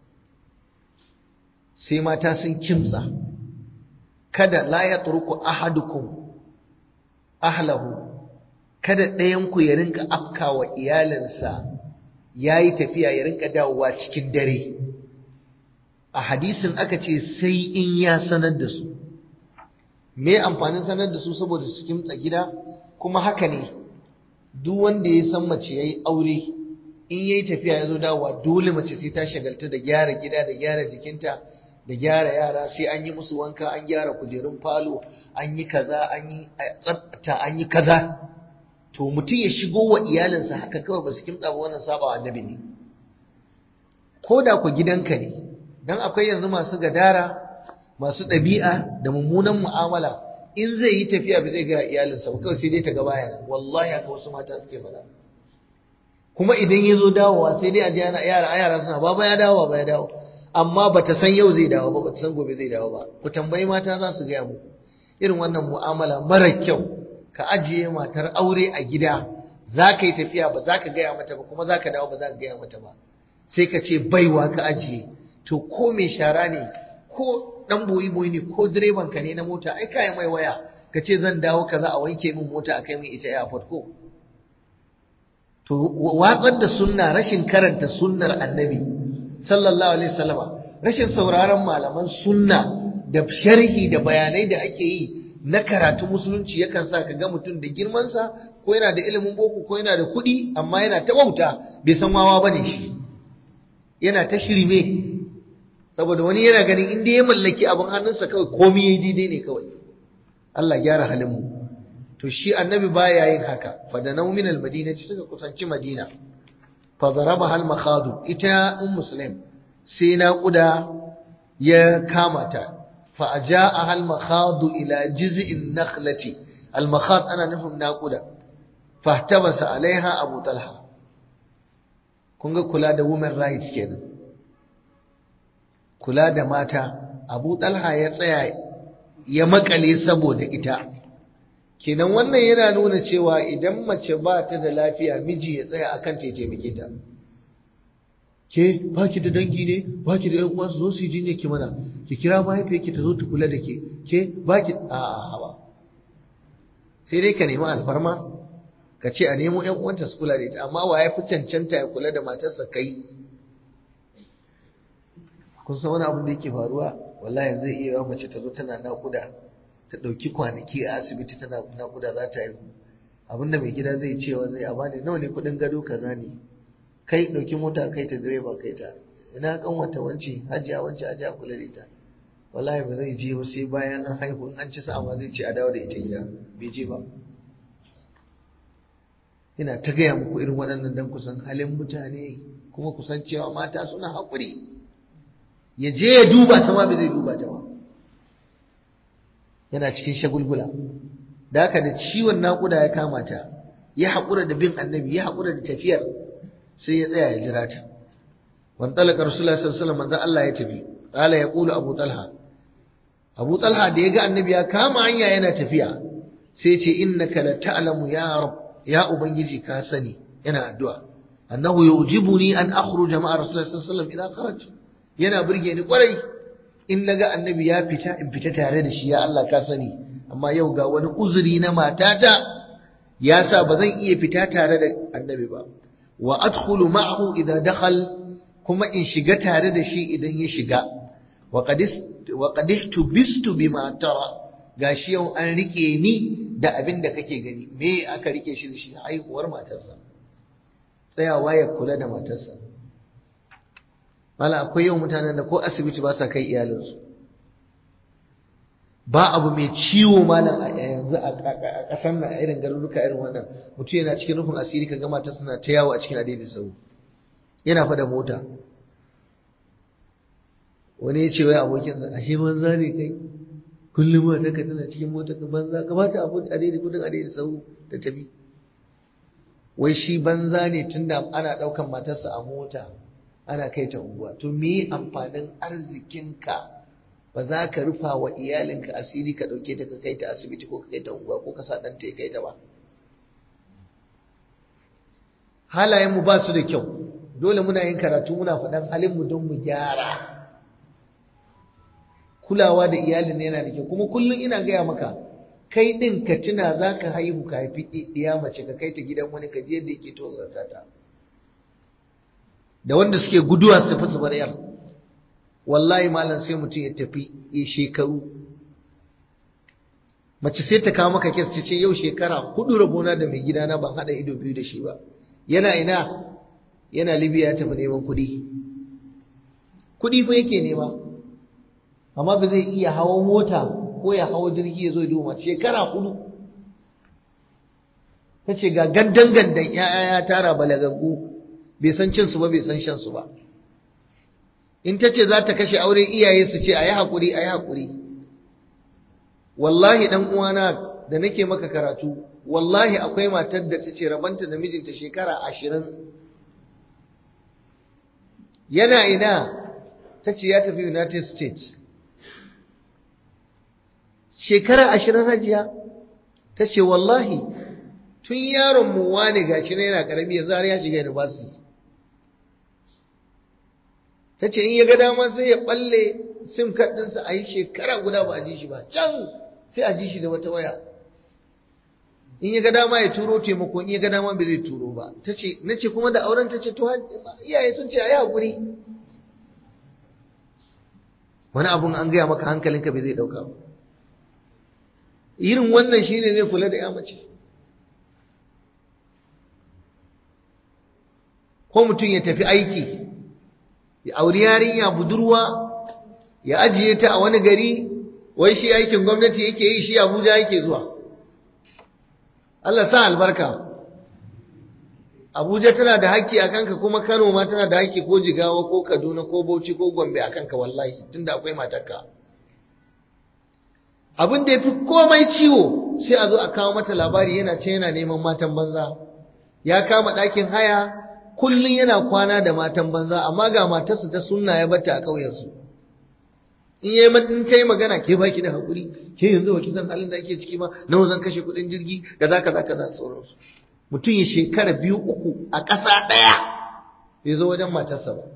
sai mata sun kimtsa kada la ya turku ahadukum ahlahu kada ɗayanku ya rinka afkawa iyalinsa ya yi tafiya ya rinka dawowa cikin dare a hadisin aka ce sai in ya sanar da su me amfanin sanar da su saboda su kimtsa gida kuma haka ne duk wanda ya san mace ya yi aure in ya yi tafiya ya zo dawowa dole mace sai ta shagaltu da gyara gida da gyara jikinta da gyara yara sai an yi musu wanka an gyara kujerun falo an yi kaza an yi tsafta an yi kaza to mutum ya shigo wa iyalinsa haka kawai ba su kimtsa ba wannan saba annabi ne ko da ku gidanka ne dan akwai yanzu masu gadara masu ɗabi'a da mummunan mu'amala in zai yi tafiya ba zai ga iyalinsa ba kawai sai dai ta ga baya wallahi haka wasu mata suke faɗa kuma idan ya zo dawowa sai dai a ji yara yara suna baba ya dawo baba ya dawo amma bata san yau zai dawo ba bata san gobe zai dawo ba ku tambayi mata za su gaya muku irin wannan mu'amala mara kyau ka ajiye matar aure a gida za ka yi tafiya ba za ka gaya mata ba kuma za ka dawo ba za ka gaya mata ba sai ka ce baiwa ka ajiye to ko mai shara ne ko dan boyi boyi ne ko direban ka ne na mota ai kai mai waya ka ce zan dawo kaza a wanke min mota a kai min ita airport ko to watsar da sunna rashin karanta sunnar annabi sallallahu alaihi wasallama rashin sauraron malaman sunna da sharhi da bayanai da ake yi na karatu musulunci yakan sa ka ga mutum da girmansa ko yana da ilimin boko ko yana da kuɗi amma yana ta wauta bai san wawa bane shi yana ta shirme saboda wani yana ganin inda ya mallaki abin hannunsa kawai komai yayi daidai ne kawai Allah gyara halin mu to shi annabi baya yin haka fa da nau min al-madinati suka kusanci madina fa daraba hal makhadu ita um muslim sai naƙuda ya kama ta fa ajaa hal makhadu ila jiz'in nakhlati al makhad ana nufin naƙuda fa tabasa alaiha abu talha kun ga kula da women rights kenan kula da mata abu talha ya tsaya ya makale saboda ita kenan wannan yana nuna cewa idan mace ba ta da lafiya miji ya tsaya akan ta taimake ta ke ba ki da dangi ne ba ki da yan uwa su zo su yi jinya ki mana ki kira mahaifiyarki ta zo ta kula da ke ke ba ki a ba sai dai ka nemi alfarma ka ce a nemo yan uwanta su kula da ita amma wa ya fi cancanta ya kula da matarsa kai kun san wani abin da yake faruwa wallahi zai iya yawa mace ta zo tana naƙuda ta ɗauki kwanaki a asibiti tana naƙuda za ta haihu abinda mai gida zai cewa zai a bani nawa ne kuɗin gado kaza ne kai ɗauki mota kai ta direba kai ta ina kan wata wance hajiya wance hajiya kula da ita wallahi ba zai je ba sai bayan an haihu in an ci sa'a ma zai ce a dawo da ita gida bai je ba ina ta gaya muku irin waɗannan dan kusan halin mutane kuma kusan cewa mata suna haƙuri ya je ya duba ta ma bai zai duba ta ba yana cikin shagulgula da haka da ciwon naƙuda ya kama ta ya haƙura da bin annabi ya haƙura da tafiyar sai ya tsaya ya jira ta wan talaka rasulullahi sallallahu alaihi wasallam manzo Allah ya tafi qala yaqulu abu talha abu talha da ya ga annabi ya kama hanya yana tafiya sai ya ce innaka la ta'lamu ya rab ya ubangiji ka sani yana addu'a annahu yujibuni an akhruja ma'a rasulullahi sallallahu alaihi wasallam idan kharaj yana burge ni kwarai in naga annabi ya fita in fita tare da shi ya Allah ka sani amma yau ga wani uzuri na matata ya sa ba zan iya fita tare da annabi ba wa adkhulu ma'ahu idza dakhal kuma in shiga tare da shi idan ya shiga wa qadis wa qadihtu bistu bima tara gashi yau an rike ni da abin da kake gani me aka rike shi da shi haihuwar matarsa tsayawa ya kula da matarsa mala akwai yau mutanen da ko asibiti ba sa kai iyalinsu ba abu mai ciwo malam a yanzu a ƙasar nan a irin garuruka irin wannan mutum yana cikin rufin asiri ka gama ta suna ta yawo a cikin adaidain sau yana fada mota wani ya ce wai abokinsa ashe banza ne kai kullum mata ka tana cikin mota ka banza ka bata abu adaidain kudin adaidain sau ta tafi wai shi banza ne tunda ana ɗaukan matarsa a mota ana kai ta unguwa to me amfanin arzikinka ba za ka rufa wa iyalinka asiri ka ɗauke ta ka kai ta asibiti ko ka kai ta unguwa ko ka sa ɗanta ya kai ta ba halayenmu ba su da kyau dole muna yin karatu muna faɗan halinmu don mu gyara kulawa da iyalin yana da kyau kuma kullum ina gaya maka kai ɗin ka tuna za ka haihu ka haifi ɗiya mace ka kai ta gidan wani ka je yadda yake tozarta ta da wanda suke guduwa su tafi su bar yar wallahi malam sai mutum ya tafi ya shekaru mace sai ta kawo maka kes ta ce yau shekara hudu rabona da mai gidana ban haɗa ido biyu da shi ba yana ina yana libya ya tafi neman kuɗi kuɗi fa yake nema amma ba zai iya hawa mota ko ya hawa jirgi ya zo ya duba shekara hudu ta ce ga gandan gandan ya tara balagaggu bai san cin su ba bai san shan su ba in ta ce za ta kashe aure iyaye su ce a yi haƙuri a yi haƙuri wallahi ɗan uwana da nake maka karatu wallahi akwai matar da ta ce rabanta da mijinta shekara ashirin yana ina ta ce ya tafi united states shekara ashirin hajiya ta ce wallahi tun yaron mu wane gashi na yana karami yanzu har ya shiga university ta ce in ya ga dama sai ya balle sim card ɗinsa a yi shekara guda ba a ji shi ba can sai a ji shi da wata waya in ya ga dama ya turo taimako in ya ga dama bai zai turo ba ta ce na ce kuma da auren ta ce to iyaye sun ce a yi haƙuri wani abun an gaya maka hankalinka bai zai ɗauka ba irin wannan shine zai kula da ya mace ko mutum ya tafi aiki ya auri yarinya budurwa ya ajiye ta a wani gari wai shi aikin gwamnati yake yi shi Abuja yake zuwa Allah sa albarka Abuja tana da haƙƙi a kanka kuma Kano ma tana da haƙƙi ko Jigawa ko Kaduna ko Bauchi ko Gombe a kanka wallahi tunda akwai matarka abin da ya fi komai ciwo sai a zo a kawo mata labari yana ce yana neman matan banza ya kama ɗakin haya kullum yana kwana da matan banza amma ga matarsa ta sunna ya bata a ƙauyensu in yayi in ta yi magana ke baki da hakuri ke yanzu ba san halin da ake ciki ma nawa zan kashe kuɗin jirgi kaza kaza kaza sauransu mutum ya shekara biyu uku a ƙasa ɗaya bai zo wajen matarsa ba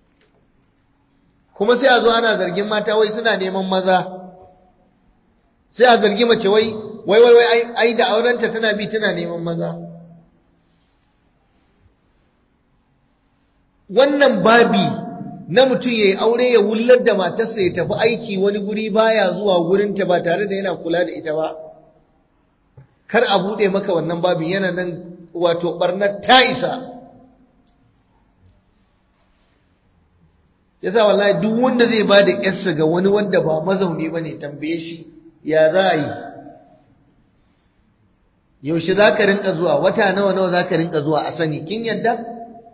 kuma sai a zo ana zargin mata wai suna neman maza sai a zargi mace wai wai wai wai ai da aurenta tana bi tana neman maza wannan babi na mutum ya yi aure ya wullar da matarsa ya tafi aiki wani guri baya zuwa gurinta ba tare da yana kula da ita ba kar a buɗe maka wannan babin yana nan wato ɓarnar ta isa yasa wallahi duk wanda zai ba da yarsa ga wani wanda ba mazauni ba ne tambaye shi ya za a yi yaushe za ka rinka zuwa wata nawa nawa za ka rinka zuwa a sani kin yadda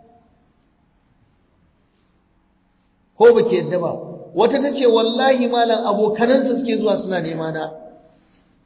ko ba ke yadda ba wata ta ce wallahi malam abokanansa suke zuwa suna nema na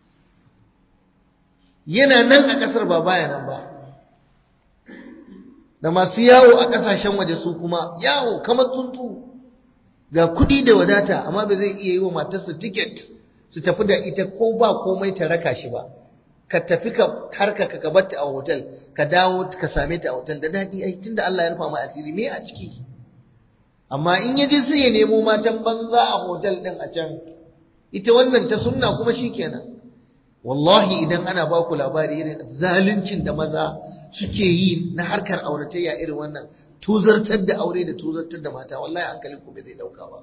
yana nan a ƙasar ba baya nan ba da masu yawo a ƙasashen waje su kuma yawo kamar tsuntsu ga kuɗi da wadata amma ba zai iya yi wa matarsa tiket su tafi da ita ko ba komai ta raka shi ba ka tafi ka harka ka kabarta a hotel ka dawo ka same ta a hotel da daɗi ai tunda Allah ya rufa mai asiri me a ciki amma in yaje sai ya nemo matan banza a hotel din a can ita wannan ta sunna kuma shikenan wallahi idan ana ba ku labari irin zaluncin da maza suke yi na harkar auratayya irin wannan tuzartar da aure da tuzartar da mata wallahi hankalin ku bai zai dauka ba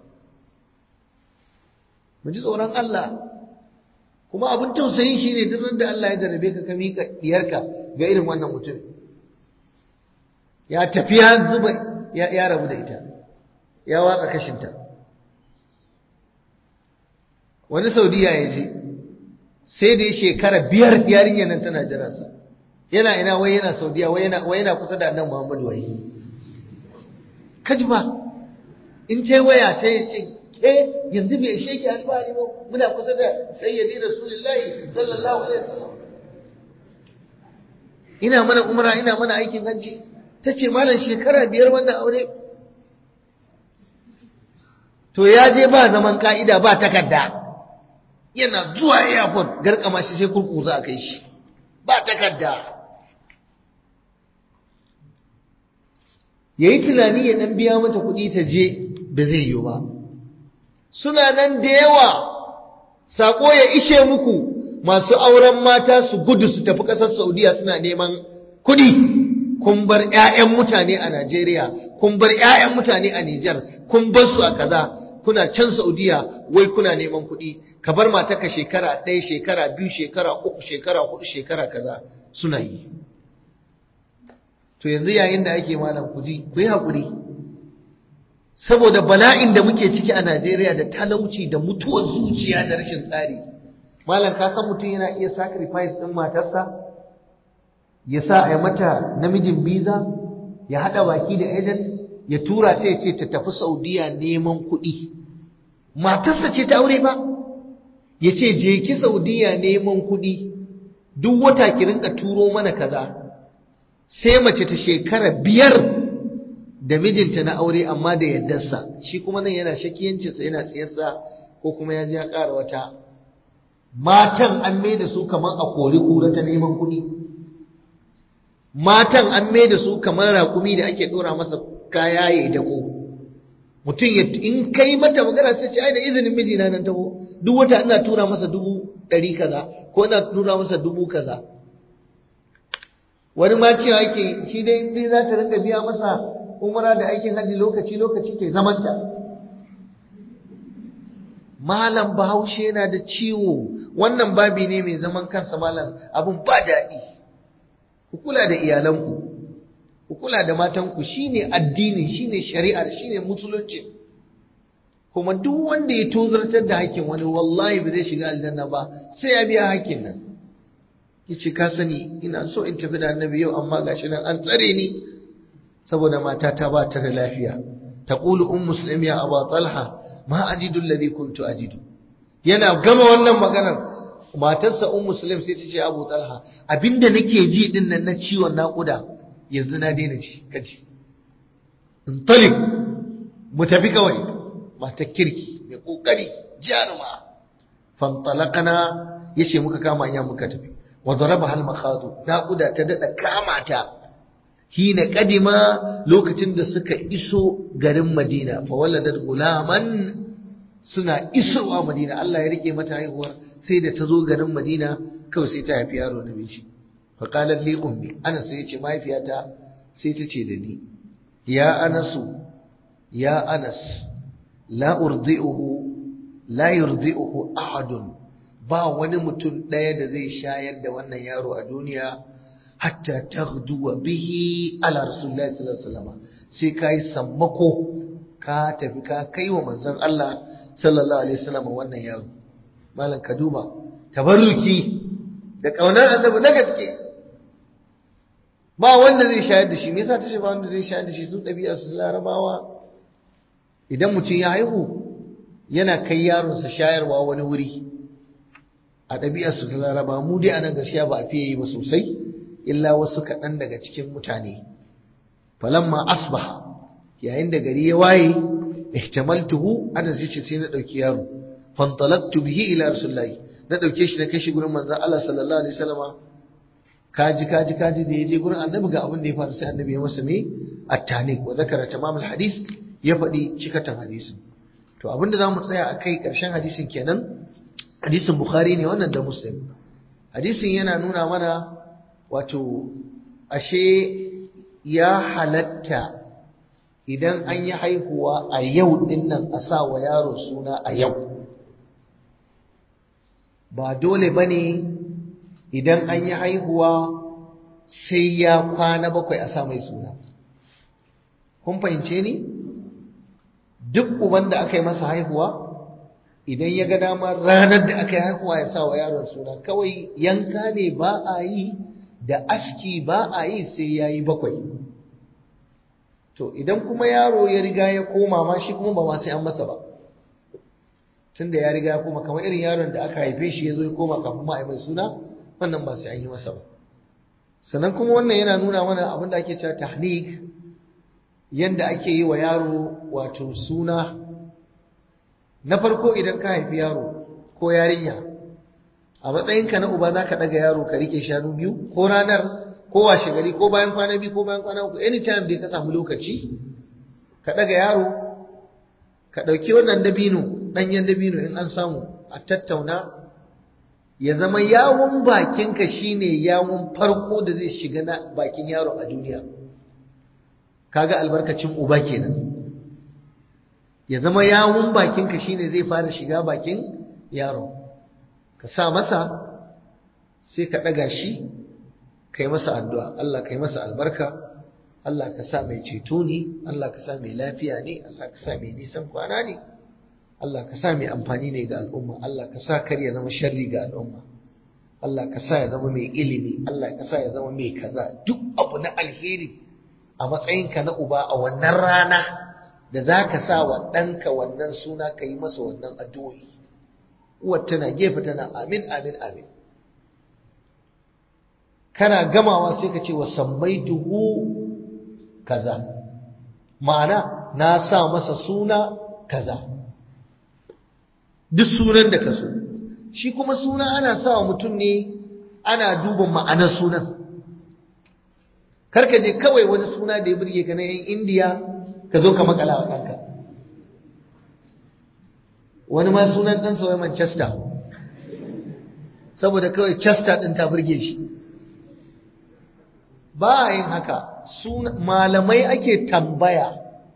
mu ji tsoron Allah kuma abin tausayin shi ne duk da Allah ya jarabe ka ka miƙa diyarka ga irin wannan mutum ya tafi ya zuba ya rabu da ita ya watsa kashinta wani saudiya ya je sai da ya shekara biyar yarinyar nan tana jiransa yana ina wai yana saudiya wai yana kusa da annan muhammadu wai kaji ba in ce waya sai ya ce ke yanzu bai ishe ki alfahari ba muna kusa da sayyidi rasulullahi sallallahu alaihi wasallam ina mana umra ina mana aikin hajji tace malam shekara biyar wannan aure to ya je ba zaman ka'ida ba takarda yana zuwa airport garkama shi sai kurkuza a kai shi ba takarda yayi tunani ya dan biya mata kuɗi ta je ba zai yi ba suna nan da yawa sako ya ishe muku masu auren mata su gudu su tafi ƙasar Saudiya suna neman kuɗi kun bar ƴaƴan mutane a Najeriya kun bar ƴaƴan mutane a Nijar kun bar su a kaza kuna can Saudiya wai kuna neman kuɗi ka bar matarka shekara ɗaya shekara biyu shekara uku shekara hudu shekara kaza suna yi to yanzu yayin da ake malam kuji ku yi haƙuri saboda bala'in da muke ciki a Najeriya da talauci da mutuwar zuciya da rashin tsari malam ka san mutum yana iya sacrifice din matarsa ya sa a mata namijin biza ya hada baki da agent ya tura sai ce ta tafi Saudiya neman kuɗi matarsa ce ta aure ba ya ce je ki Saudiya neman kuɗi duk wata ki rinka turo mana kaza sai mace ta shekara biyar da mijinta na aure amma da yaddarsa shi kuma nan yana shakiyancinsa yana tsayarsa ko kuma ya ji ya ƙara wata matan an mai da su kamar a kori kura ta neman kuɗi matan an mai da su kamar raƙumi da ake ɗora masa kaya ya yi dako mutum ya in kai mata magana sai ce ai da izinin mijina nan taho duk wata ina tura masa dubu ɗari kaza ko ina tura masa dubu kaza wani ma cewa yake shi dai dai za ta rinka biya masa umara da aikin haji lokaci lokaci ke zamanta malam bahaushe yana da ciwo wannan babi ne mai zaman kansa malam abun ba daɗi ku kula da iyalanku ku kula da matanku shine addini shine shari'ar shine musulunci kuma duk wanda ya tozartar da hakkin wani wallahi ba zai shiga aljanna ba sai ya biya hakkin nan yace ka sani ina so in tafi da annabi yau amma gashi nan an tsare ni saboda matata ba ta da lafiya taqulu um muslim ya aba talha ma ajidu alladhi kuntu ajidu yana gama wannan maganar matarsa um muslim sai ta ce abu talha abinda nake ji din nan na ciwon naƙuda yanzu na daina ji kaji in talib mu tafi kawai matar kirki mai kokari jaruma fantalaqana yace muka kama hanya muka tafi wa daraba hal makhadu naƙuda ta dada kama ta hina kadima lokacin da suka iso garin Madina fa waladat gulaman suna isowa Madina Allah ya rike mata haihuwar sai da ta zo garin Madina kawai sai ta haifi yaro na bishi fa qalat li ummi ana sai ce mahaifiyata sai ta ce da ni ya anasu ya anas la urdi'uhu la yurdi'uhu ahadun ba wani mutum ɗaya da zai shayar da wannan yaro a duniya hatta taghduwa bihi ala rasulillahi sallallahu alaihi wasallam sai kai sammako ka tafi ka kai wa manzon Allah sallallahu alaihi wasallam wannan yaro malam ka duba tabarruki da kaunar annabi na gaske ba wanda zai shayar da shi me yasa ta ce ba wanda zai shayar da shi su dabi'a su larabawa idan mutum ya haihu yana kai yaronsa shayarwa wani wuri a ɗabi'ar su ta laraba mu dai anan gaskiya ba a fiye yi ba sosai illa wasu kaɗan daga cikin mutane falamma asbaha yayin da gari ya waye ihtamaltuhu ana sai ce sai na dauki yaro fantalaqtu bihi ila rasulullahi na dauke shi na kai shi gurin manzon Allah sallallahu alaihi wasallama kaji kaji kaji da yaje gurin annabi ga abin da ya faru sai annabi ya masa me at-taniq wa zakara tamamul hadis ya faɗi cikatan hadisin to abin da zamu tsaya akai karshen hadisin kenan hadisin bukhari ne wannan da muslim hadisin yana nuna mana wato ashe ya halatta idan an yi haihuwa a yau din nan a sa wa yaro suna a yau ba dole ba ne idan an yi haihuwa sai ya kwana bakwai a sa mai suna kun fahimce ni duk uban da aka yi masa haihuwa idan ya ga dama ranar da aka yi haihuwa ya sa wa yaron suna kawai yanka ne ba a yi da aski ba a yi sai ya yi bakwai to idan kuma yaro ya riga ya koma ma shi kuma ba ma sai an masa ba tun da ya riga ya koma kamar irin yaron da aka haife shi ya zo ya koma kafin ma a yi mai suna wannan ba sai an yi masa ba sannan kuma wannan yana nuna mana abin da ake cewa tahnik yanda ake yi wa yaro wato suna na farko idan ka haifi yaro ko yarinya a matsayinka na uba za ka ɗaga yaro ka rike shanu biyu ko ranar ko washe gari ko bayan kwana biyu ko bayan kwana uku anytime dai ka samu lokaci ka ɗaga yaro ka ɗauki wannan dabino ɗanyen dabino in an samu a tattauna ya zama yawon bakinka shine yawon farko da zai shiga na bakin yaro a duniya kaga albarkacin uba kenan ya zama yawun bakinka shine zai fara shiga bakin yaro ka sa masa sai ka ɗaga shi ka yi masa addu'a Allah ka yi masa albarka Allah ka sa mai ceto ne Allah ka sa mai lafiya ne Allah ka sa mai nisan kwana ne Allah ka sa mai amfani ne ga al'umma Allah ka sa kar ya zama sharri ga al'umma Allah ka sa ya zama mai ilimi Allah ka sa ya zama mai kaza duk abu na alheri a matsayinka na uba a wannan rana da za ka sa wa ɗanka wannan suna ka yi masa wannan addu'o'i uwar tana gefe tana amin amin amin kana gamawa sai ka ce wa sammaituhu kaza ma'ana na sa masa suna kaza duk sunan da ka so shi kuma suna ana sa wa mutum ne ana duba ma'anar sunan karka je kawai wani suna da ya burge ka na yan indiya ka zo ka makala wa ɗanka wani ma sunan ɗansa wai manchester saboda kawai chester ɗin ta burge shi ba a yin haka malamai ake tambaya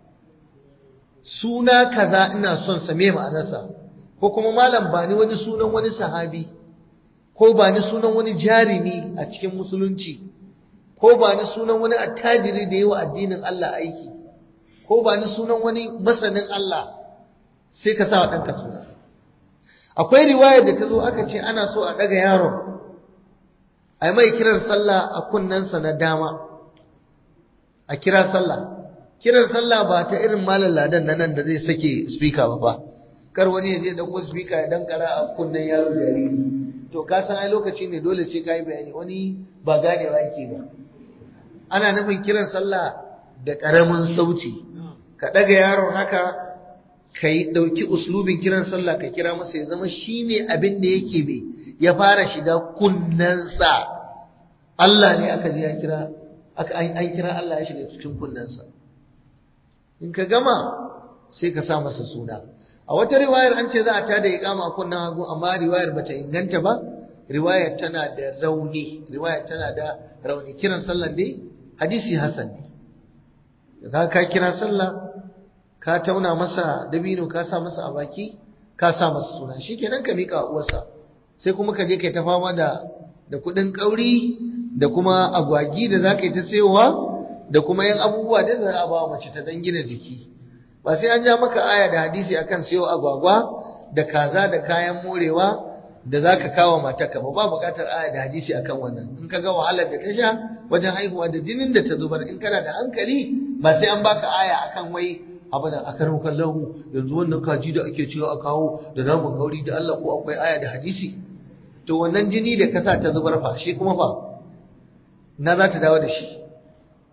suna kaza ina son sa me ma'anarsa ko kuma malam ba ni wani sunan wani sahabi ko ba ni sunan wani jarimi a cikin musulunci ko ba ni sunan wani attajiri da yi wa addinin Allah aiki ko ba ni sunan wani masanin Allah sai ka sa wa ɗanka suna akwai riwayar da ta zo aka ce ana so a ɗaga yaron a yi mai kiran sallah a kunnensa na dama a kira sallah kiran sallah ba ta irin malam ladan na nan da zai sake speaker ba ba kar wani ya je dauko speaker ya dankara a kunnen yaro jariri to ka san ai lokaci ne dole sai ka yi bayani wani ba ganewa yake ba ana nufin kiran sallah da ƙaramin sauti ka ɗaga yaron haka ka yi ɗauki uslubin kiran sallah ka kira masa ya zama shi ne abin da yake mai ya fara shiga kunnensa Allah ne aka je ya kira aka an kira Allah ya shiga cikin kunnensa in ka gama sai ka sa masa suna a wata riwayar an ce za a tada iqama a kunnen hagu amma riwayar bata inganta ba riwayar tana da rauni riwayar tana da rauni kiran sallan dai hadisi hasan ne ka ka kira sallah ka tauna masa dabino ka sa masa a baki ka sa masa suna shikenan ka mika uwarsa sai kuma ka je kai ta fama da da kudin kauri da kuma agwagi da zaka yi ta sayowa da kuma yan abubuwa da za a ba mace ta dan gina jiki ba sai an ja maka aya da hadisi akan sayo agwagwa da kaza da kayan morewa da za ka kawo matarka ba ba buƙatar aya da hadisi akan wannan in ka ga wahalar da ta sha wajen haihuwa da jinin da ta zubar in kana da hankali ba sai an baka aya akan wai abu da aka raukan lahu yanzu wannan kaji da ake cewa a kawo da namun gauri da Allah ko akwai aya da hadisi to wannan jini da kasa ta zubar fa shi kuma fa na za ta dawo da shi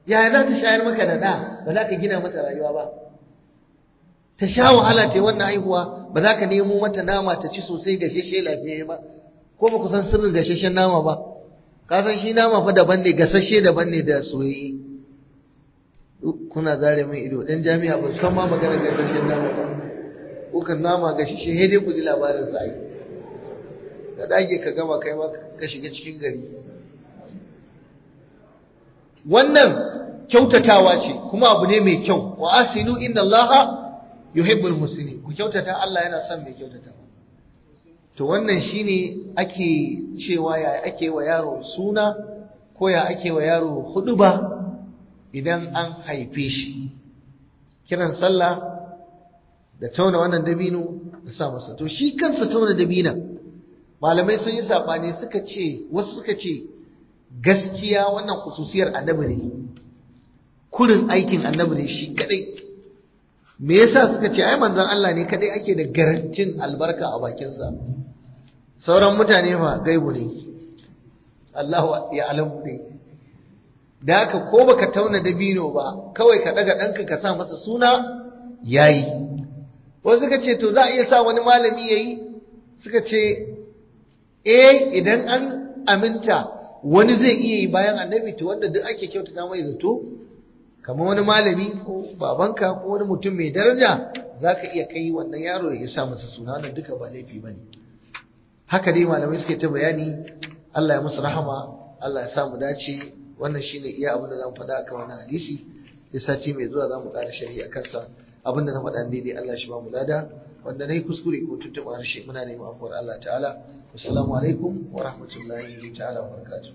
yaya za ta shayar maka da ɗa ba za ka gina mata rayuwa ba ta sha wahala ta wannan haihuwa ba za ka nemo mata nama ta ci sosai gashashe lafiya ba ko ba ku san sirrin gashashen nama ba ka san shi nama fa daban ne gasashe daban ne da soyayye kuna zare min ido dan jami'a ba san ma magana gashashen nama ba kukan nama gashashe sai dai ku ji labarin sa ai ka dage ka gama kai ma ka shiga cikin gari wannan kyautatawa ce kuma abu ne mai kyau wa asinu inna allaha yuhibbul muslimin ku kyautata Allah yana son mai kyautata to wannan shine ake cewa ya ake wa yaro suna ko ya ake wa yaro huduba idan an haife shi kiran sallah da tauna wannan dabino da sa masa to shi kansa tauna dabina malamai sun yi sabani suka ce wasu suka ce gaskiya wannan khususiyar annabi ne kurin aikin annabi ne shi kadai me yasa suka ce ai manzon Allah ne kadai ake da garantin albarka a bakinsa sauran mutane ma gaibu ne Allah ya alamu ne da haka ko baka tauna dabino ba kawai ka daga ɗanka ka sa masa suna yayi wasu suka ce to za a iya sa wani malami yayi suka ce eh idan an aminta wani zai iya yi bayan annabi to wanda duk ake kyautata mai zato kamar wani malami ko babanka ko wani mutum mai daraja za ka iya kai wannan yaro ya sa masa suna wannan duka ba laifi ba ne haka dai malamai suke ta bayani Allah ya musu rahama Allah ya sa mu dace wannan shine iya abin da zamu faɗa akan wannan hadisi da sati mai zuwa zamu ƙara shari'a kansa abin da na faɗa daidai Allah shi ba mu lada wanda nayi kuskure ko tuntuɓa harshe muna neman afuwar Allah ta'ala assalamu alaikum wa rahmatullahi ta'ala wa barakatuh